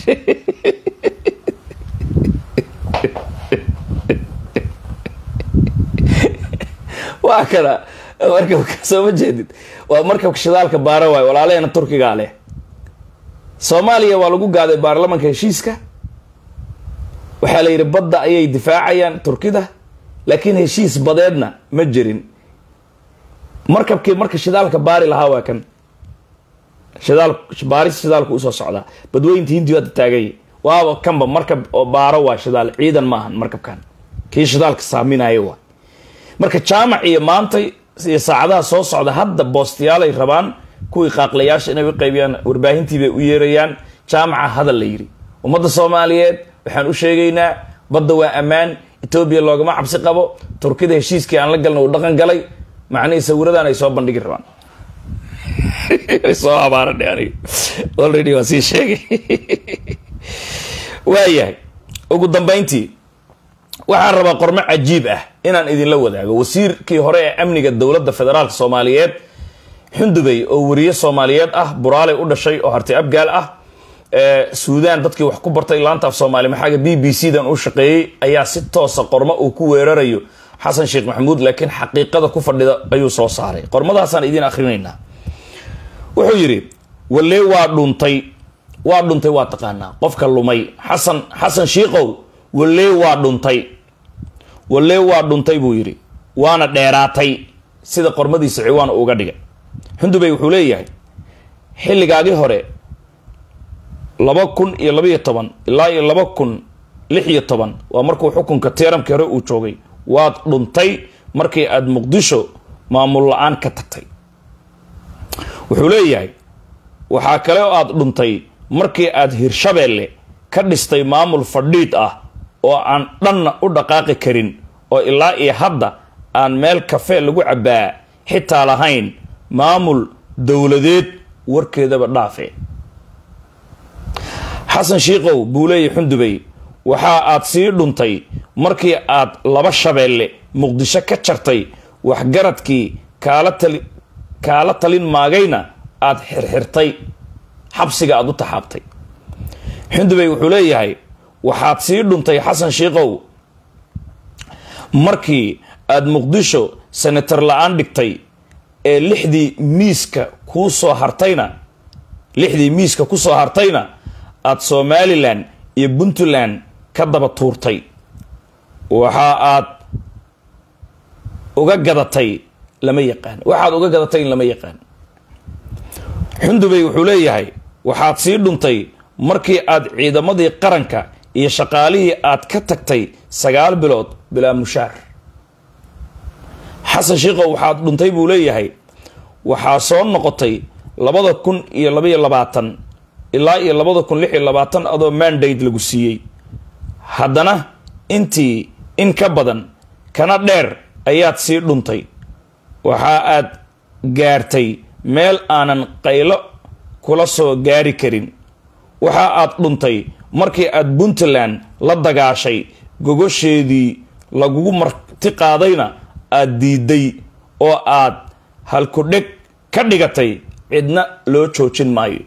waa kana markabka soo ma jeedid waa markabka shidaalka baara waayo walaalaheena turkigaa leh soomaaliya waa lagu gaaday baarlamanka heshiiska waxaa la yidhi badda ayay difaacayaan turkida laakiin heshiis badeedna ma jirin markabkii marka shidaalka baari lahaa waa kan shidaal baaris shidaalku usoo socdaa badweynta hindiyo hadda taaganya waaba kanba markab oo baaro waa shidaal ciidan maahan markabkan kii shidaalka saaminayo waa marka jaamac iyo maantay iyo saacadaha soo socda hadda boostiyaalay rabaan kuwii qaaqlayaasha inay u qaybiyaan warbaahintii bay u yeerayaan jaamaca hadal la yidhi ummadda soomaaliyeed waxaan u sheegaynaa badda waa ammaan etoobiya loogama cabsi qabo turkida heshiiskii aan la galna uu dhaqan galay macnihii sawiradan ay soo bandhigi rabaan soo abaaradhe aniga already waan sii sheegay waayahay ugu dambayntii waxaan rabaa qormo cajiib ah inaan idinla wadaago wasiirkii hore ee amniga dowladda federaalk soomaaliyeed xundubey oo wariye soomaaliyeed ah buraaley u dhashay oo harti abgaal ah suudaan dadkii wax ku bartay laanta af soomaali maxaaga b b c dan u shaqeeyey ayaa si toosa qormo uu ku weerarayo xasan sheekh maxamuud laakiin xaqiiqada ku fadhida ayuu soo saaray qormadaasaan idiin akrinaynaa wuxuu yidhi walee waa dhuntay waa dhuntay waa taqaanaa qofka lumay xasan xasan shiikow walee waa dhuntay walee waa dhuntay buu yidhi waana dheeraatay sida qormadiisa ciwaan uga dhigay xundubey wuxuu leeyahay xilligaagii hore laba kun iyo labaiyo toban ilaa iyo laba kun lix iyo toban waa markuu xukunka tiiramkii hore uu joogay waad dhuntay markii aada muqdisho maamul la-aan ka tagtay wuxuu leeyahay waxaa kale oo aada dhuntay markii aada hirshabeelle ka dhistay maamul fadhiid ah oo aan dhanna u dhaqaaqi karin oo ilaa iyo hadda aan meel kafee lagu cabbaa xitaa lahayn maamul dowladeed warkeedaba dhaafe xasan shiikow buu leeyahy xundubey waxa aad sii dhuntay markii aad laba shabeelle muqdisho ka jartay waxgaradkii kaala tali kaala talin maagayna aada xirxirtay xabsiga aada u taxaabtay xundubey wuxuu leeyahay waxaad sii dhuntay xasan shiikow markii aada muqdisho senator la-aan dhigtay ee lixdii miiska kuu soo hartayna lixdii miiska ku soo hartayna aada somalilan iyo puntland ka daba tuurtay waxa aad uga gadatay lama yaqaan waxaad uga gadatay in lama yaqaan xundubey wuxuu leeyahay waxaad sii dhuntay markii aad ciidamadii qaranka iyo shaqaalihii aad ka tagtay sagaal bilood bilaa mushaar xasan shiikow waxaad dhuntay buu leeyahay waxaa soo noqotay labada kun iyo labaiyo labaatan ilaa iyo labada kun lix iyo labaatan adoo mandate lagu siiyey haddana intii in ka badan kana dheer ayaad sii dhuntay waxa aad gaartay meel aanan qaylo kula soo gaari karin waxa aad dhuntay markii aad puntland la dagaashay gogosheedii lagugu marti qaadayna aad diiday oo aad halkudheg ka dhigatay cidna loo joojin maayo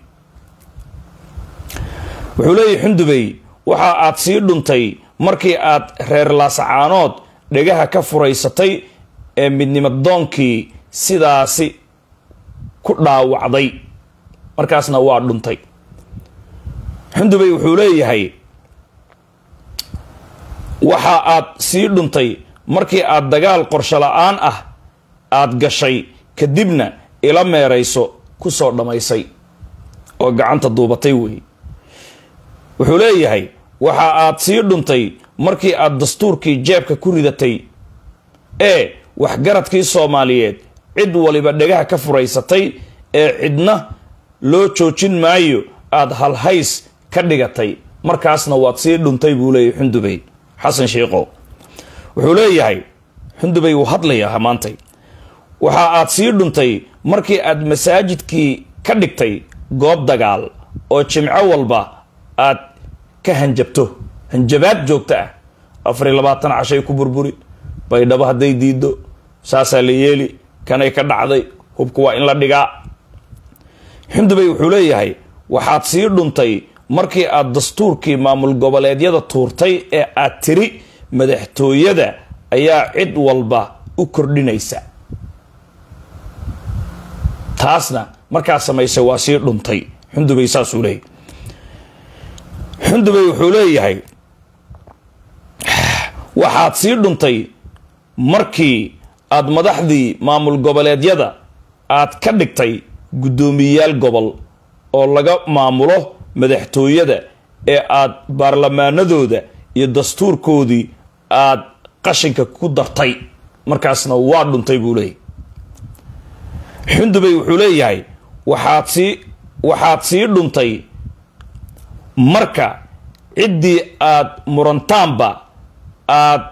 wuxuu leeyahy xundubey waxa aad sii dhuntay markii aad reer laasacaanood dhegaha ka furaysatay ee midnimadoonkii sidaasi ku dhaawacday markaasna waa dhuntay xundubey wuxuu leeyahay waxa aad sii dhuntay markii aad dagaal qorsho la-aan ah aad gashay kadibna ila meerayso ku soo dhammaysay oo gacanta duubatay weey wuxuu leeyahay waxa aad sii dhuntay markii aad dastuurkii jeebka ku ridatay ee waxgaradkii soomaaliyeed cid waliba dhegaha ka furaysatay ee cidna loo joojin maayo aada halhays ka dhigatay markaasna waad sii dhuntay buu leeyahay xundubey xasan shiikow wuxuu leeyahay xundubey wuu hadlayaa maantay waxa aad sii dhuntay markii aad masaajidkii ka dhigtay goob dagaal oo jimco walba aad ka hanjabto hanjabaad joogto ah afar iyo labaatan cashay ku burburi baydhabo hadday diido saasaa la yeeli kanay ka dhacday hubka waa in la dhigaa xundubey wuxuu leeyahay waxaad sii dhuntay markii aad dastuurkii maamul goboleedyada tuurtay ee aad tiri madaxtooyada ayaa cid walba u kordhinaysa taasna markaa samaysay waa sii dhuntay xundubey saasuu leeyahy xundubey wuxuu leeyahay waxaad sii dhuntay markii aad madaxdii maamul goboleedyada aad ka dhigtay guddoomiyeyaal gobol oo laga maamulo madaxtooyada ee aad baarlamaanadooda iyo dastuurkoodii aad qashinka ku dartay markaasna waa dhuntay buu leeyahy xundubey wuxuu leeyahay waxaad sii waxaad sii dhuntay marka ciddii aad murantaanba aad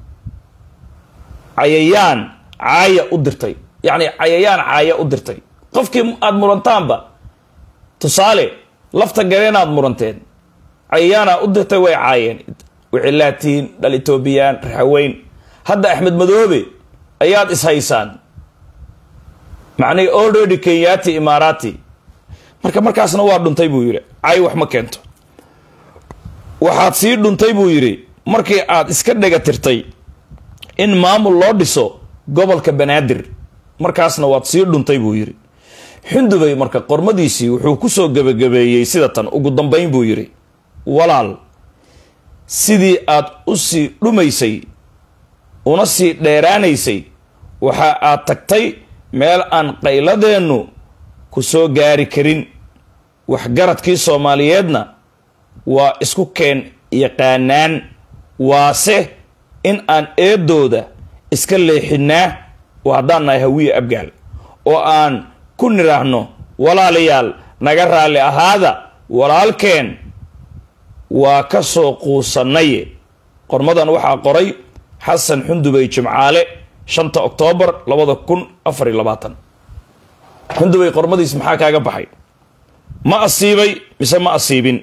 cayayaan caaya u dirtay yacni cayayaan caaya u dirtay qofkii aada murantaanba tusaale lafta gareenaad muranteen cayayaanaa u dirtay way caayeen wicilaatiin dhal etoobiyaan raxaweyn hadda axmed madoobe ayaad ishaysaan macnihii already kenyaati imaaraati marka markaasna waa dhuntay buu yidhi cay wax ma keento waxaad sii dhuntay buu yidhi markii aad iska dhega tirtay in maamul loo dhiso gobolka banaadir markaasna waad sii dhuntay buu yidhi xundubey marka qormadiisii wuxuu kusoo gebagabeeyey sida tan ugu dambayn buu yidhi walaal sidii aad u sii dhumaysay una sii dheeraanaysay waxa aad tagtay meel aan qayladeennu ku soo gaari karin waxgaradkii soomaaliyeedna waa isku keen yaqaanaan waase in aan eedooda iska leexinaa oo haddaan nahay hawiye abgaal oo aan ku nidhaahno walaalayaal naga raalli ahaada walaalkeen waa ka soo quusanaye qormadan waxaa qoray xasan xundubey jimcaale shanta oktoobar labada kun afar iyo labaatan xundubey qormadiis maxaa kaaga baxay ma asiibay mise ma asiibin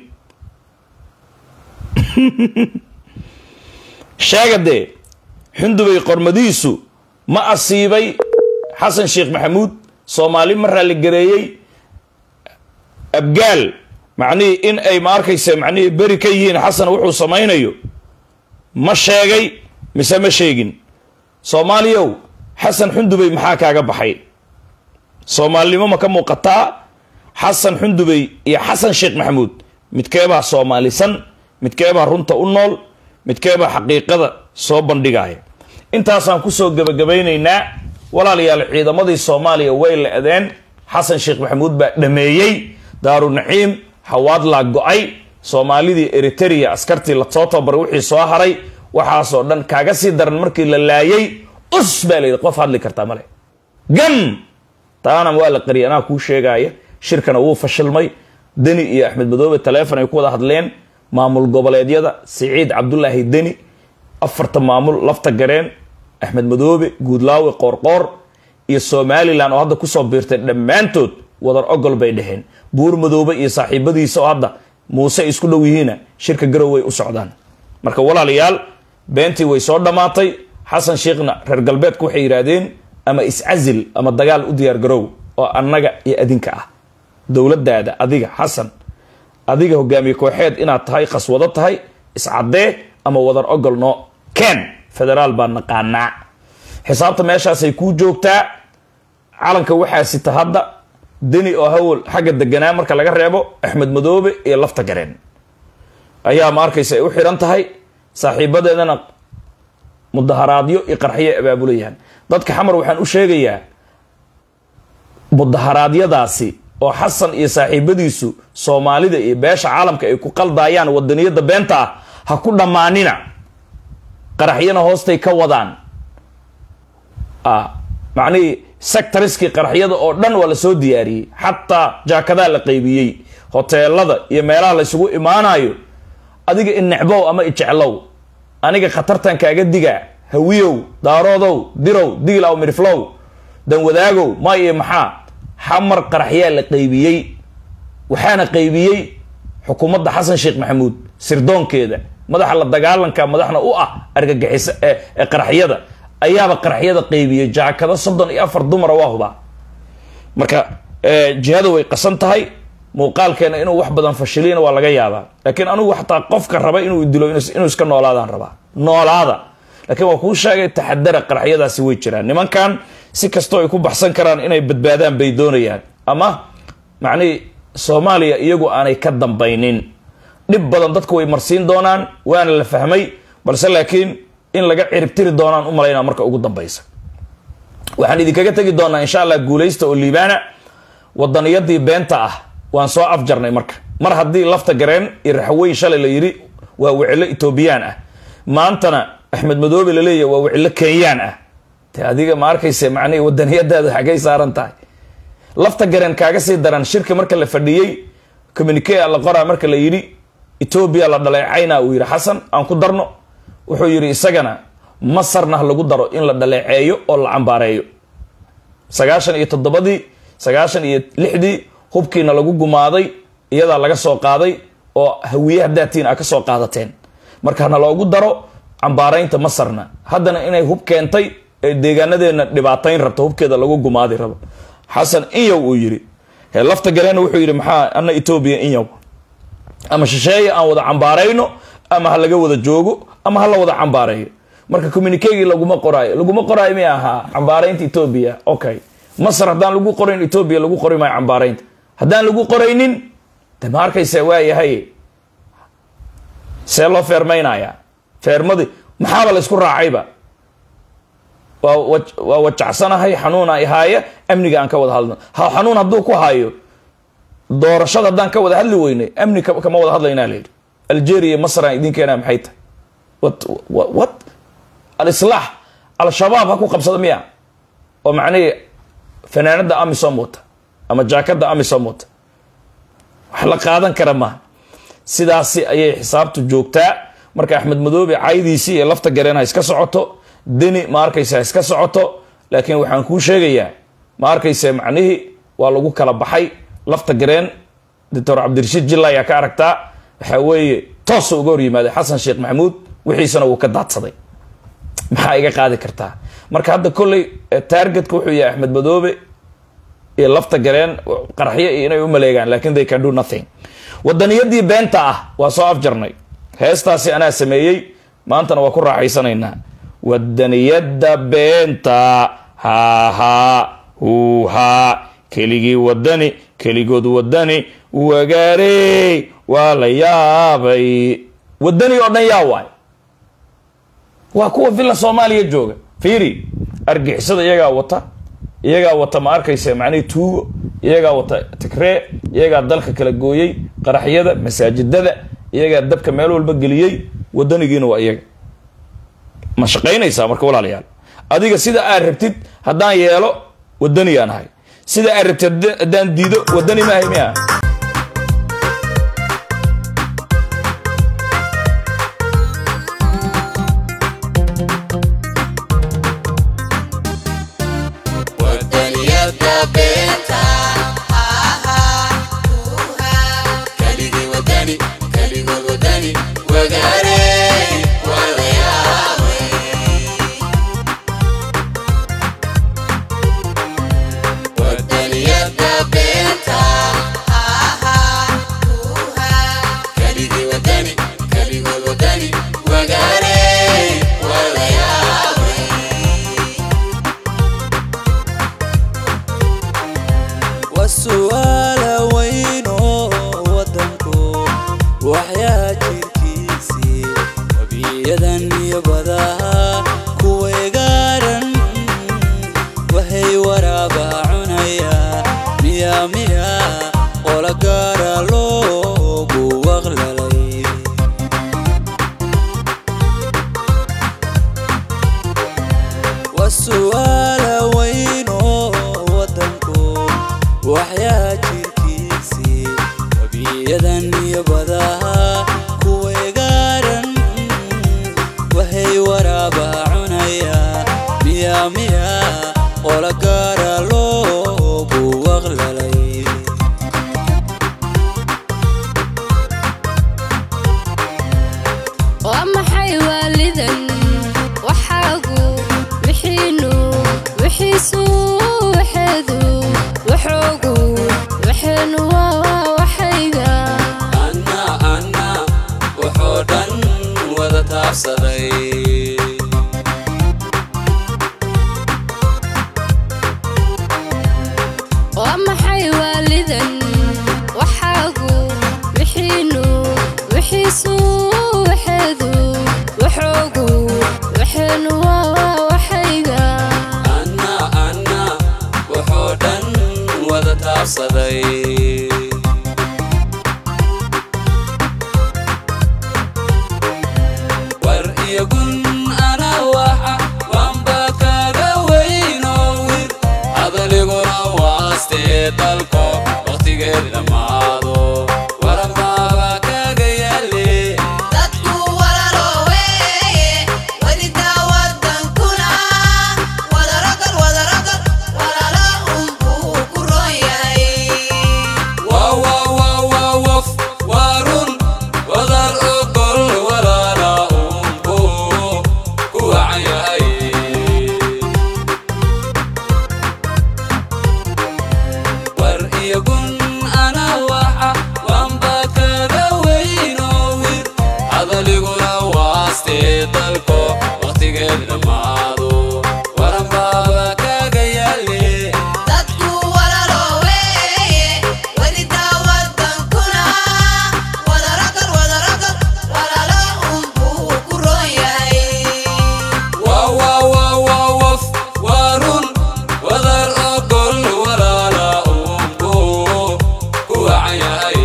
sheega dee xundubey qormadiisu ma asiibay xasan sheekh maxamuud soomaali ma raaligareeyey abgaal macnihii in ay ma arkaysa macnihii beri ka yihiin xasan wuxuu samaynayo ma sheegay mise ma sheegin soomaaliyow xasan xundubey maxaa kaaga baxay soomaalinimo ma ka muuqataa xasan xundubey iyo xasan sheekh maxamuud midkeebaa soomaalisan midkeebaa runta u nool midkeebaa xaqiiqada soo bandhigaya intaasaan kusoo gebagabaynaynaa walaalayaal ciidamadii soomaaliya way la-deen xasan sheekh maxamuud baa dhameeyey daaru naciim hawaadlaa go-ay soomaalidii eriteria askartii lasoo tababaray wixii soo haray waxaasoo dhan kaaga sii daran markii la laayay us baa layidhi qof hadli kartaa male gan taana waa la qariyay anaa kuu sheegaya shirkana wuu fashilmay deni iyo axmed madoobe taleefon ay ku wada hadleen maamul goboleedyada siciid cabdulaahi deni afarta maamul lafta gareen axmed madoobe guudlaawe qoorqoor iyo somalilan oo hadda kusoo biirtay dhammaantood wadar ogol bay dheheen buur madoobe iyo saaxiibadiisa oo hadda muuse isku dhow yihiina shirka garow way u socdaan marka walaalayaal beentii way soo dhammaatay xasan sheekhna reer galbeedku waxay yidhaahdeen ama iscazil ama dagaal u diyaar garow oo annaga iyo adinka ah dowladdaada adiga xasan adiga hogaamiye kooxeed inaad tahay qaswado tahay iscaddee ama wadar ogol noo ken federaal baa naqaanaa xisaabta meeshaasay kuu joogtaa calanka waxaa sita hadda deni oo hawl xagga deganaa marka laga reebo axmed madoobe iyo lafta gareen ayaa ma arkaysa ay u xiran tahay saaxiibadeedana mudaharaadyo iyo qarxiyo abaabulayaan dadka xamar waxaan u sheegayaa mudaharaadyadaasi oo xasan iyo saaxiibadiisu soomaalida iyo beesha caalamka ay ku qaldayaan wadaniyada beenta ah ha ku dhammaanina qaraxyana hoostay ka wadaan macnihii sectoriskii qaraxyada oo dhan waa lasoo diyaariyey xataa jaakadaa la qaybiyey hoteelada iyo meelaha laysugu imaanayo adiga inecbow ama ijeclow aniga khatartan kaaga digaa hawiyow daaroodow dirow diilaw miriflow danwadaagow ma iyo maxaa xamar qaraxyaa la qaybiyey waxaana qaybiyey xukuumadda xasan sheekh maxamuud sirdoonkeeda madaxa la dagaalanka madaxna u ah argagixisa ee qaraxyada ayaaba qaraxyada qaybiyey jaakado soddon iyo afar dumara waa hubaa marka jihada way qasan tahay muuqaalkeena inuu wax badan fashiliyana waa laga yaabaa laakiin anigu xataa qofka raba inuu dilo inuu iska noolaadaan rabaa noolaada laakiin waa kuu sheegay taxadara qaraxyadaasi way jiraan nimankan si kastoo ay ku baxsan karaan inay badbaadaan bay doonayaan ama macnihii soomaaliya iyagu aanay ka dambaynin dhib badan dadku way marsiin doonaan waana la fahmay balse laakiin in laga ciribtiri doonaan u malaynaa marka ugu dambaysa waxaan idinkaga tegi doonaa insha allah guulaysta oo liibaana wadaniyadii beenta ah waan soo afjarnay marka mar haddii lafta gareen iyo raxweyn shalay la yidhi waa wicilo etoobiyaan ah maantana axmed madoobe laleeyahy waa wicilo kenyaan ah te adiga ma arkayse macnihi wadaniyadaada xaggay saaran tahay lafta gareen kaaga sii daran shirka marka la fadhiyey communique la qoraa marka la yidhi etoobiya la dhaleecayna uu yidhi xasan aan ku darno wuxuu yidhi isagana masarna ha lagu daro in la dhaleeceeyo oo la cambaareeyo sagaashan iyo toddobadii sagaashan iyo lixdii hubkiina lagu gumaaday iyadaa laga soo qaaday oo hawiye hadaatiin a ka soo qaadateen marka hana loogu daro cambaaraynta masarna haddana inay hub keentay ee deegaanadeena dhibaatayn rabto hubkeeda lagu gumaadi rabo xasan inyow uu yidhi he lafta galeena wuxuu yidhi maxaa ana etoobiya inyow ama shisheeye aan wada cambaarayno ama ha laga wada joogo ama ha la wada cambaareeyo marka communikegii laguma qoraayo laguma qoraayo mi ahaa cambaaraynta etoobiya okay masar haddaan lagu qorayn etoobiya lagu qori maayo cambaaraynta haddaan lagu qoraynin de ma arkaysa waayahay see loo feermaynaya feermadii maxaaba la ysku raacayba waa waa wajacsanahay xanuuna ihaaya amniga aan ka wada hadlno ha xanuun hadduu ku hayo doorashada haddaan ka wada hadli weynay amni kama wada hadlaynaa la yidhi algeria masr aan idin keenaa maxay tahay wat wat alislaax al-shabaab ha ku qabsada miya oo macnihii fanaanada amisom wata ama jaakada amisom wata wax la qaadan kara maaha sidaasi ayay xisaabtu joogtaa marka axmed madoobe caydiisii ee lafta gareen ha iska socoto deni ma arkaysa ha iska socoto laakiin waxaan kuu sheegayaa ma arkaysa macnihii waa lagu kala baxay lafta gareen doctor cabdirashiid jilla ayaa ka aragtaa waxaa weeye toosa uga hor yimaaday xasan sheekh maxamuud wixiisana wuu ka daadsaday maxaa iga qaadi kartaa marka hadda kolley taargetka wuxuu yahay axmed madoobe iyo lafta gareen qaraxyo iyo inay u maleegaan lakin they can do nothing wadaniyadii beenta ah waa soo afjarnay heestaasi anaa sameeyey maantana waa ku raaxaysanaynaa wadaniyada beenta hahaa huuhaa keligii wadani keligood wadani wagaarey waa la yaabay wadani oo dhan yaa waay waa kuwa villa soomaaliya jooga fiiri argixisada iyagaa wata iyagaa wata ma arkaysa macnihii tuugo iyagaa wata tigree iyagaa dalka kala gooyey qaraxyada masaajidada iyagaa dabka meel walba geliyey wadanigiina waa iyaga ma shaqaynaysaa marka walaalayaal adiga sida aad rabtid haddaan yeelo wadaniyaan ahay sida aad rabtid haddaan diido wadani maahay miya iyo badaha kuweegaaran waxay waraaba cunaya miya miya qola gaara loogu waqlalay waa su'aala weyn oo waddanku waxyaa jirkiisii wabiyadan iyo badaha kuweegaaran waxay waraaba cunaya miya miya qola gaara loogu waqlalay waa maxay waalidan waxaagu wixiinu wixiisu waxeedu waxoogu waxeenu waa waxayga anna anna wuxuu dhan wada taabsaday waa maxay waalidan waxaagu wixiinu wixiisu waxeedu waxoogu waxeenu waa waxayga anna anna wuxuu dhan wada taabsaday war iyo gun ana waxa waanba kaga weynoo wir hadaliguna waastee dalko waqtigeed dhammaado waranbaaba kaga yaale dadku walalo weeye welidaa wadankuna wadaragal wadaragal walalo unbuu ku roon yahay wwwwwf warun wadar ogol walaala unbu ku wacan yahay war iyo gun ana waxa waanba kaga weynoo wir hadaliguna waastee dalko waqtigeed dhammaado waranbaaba kaga yaale dadku walalo weeye welidaa wadankuna wadaragal wadaragal walalo unbuu ku roon yahay wwwwwf warun wadar ogol walaala unbu ku wacan yahay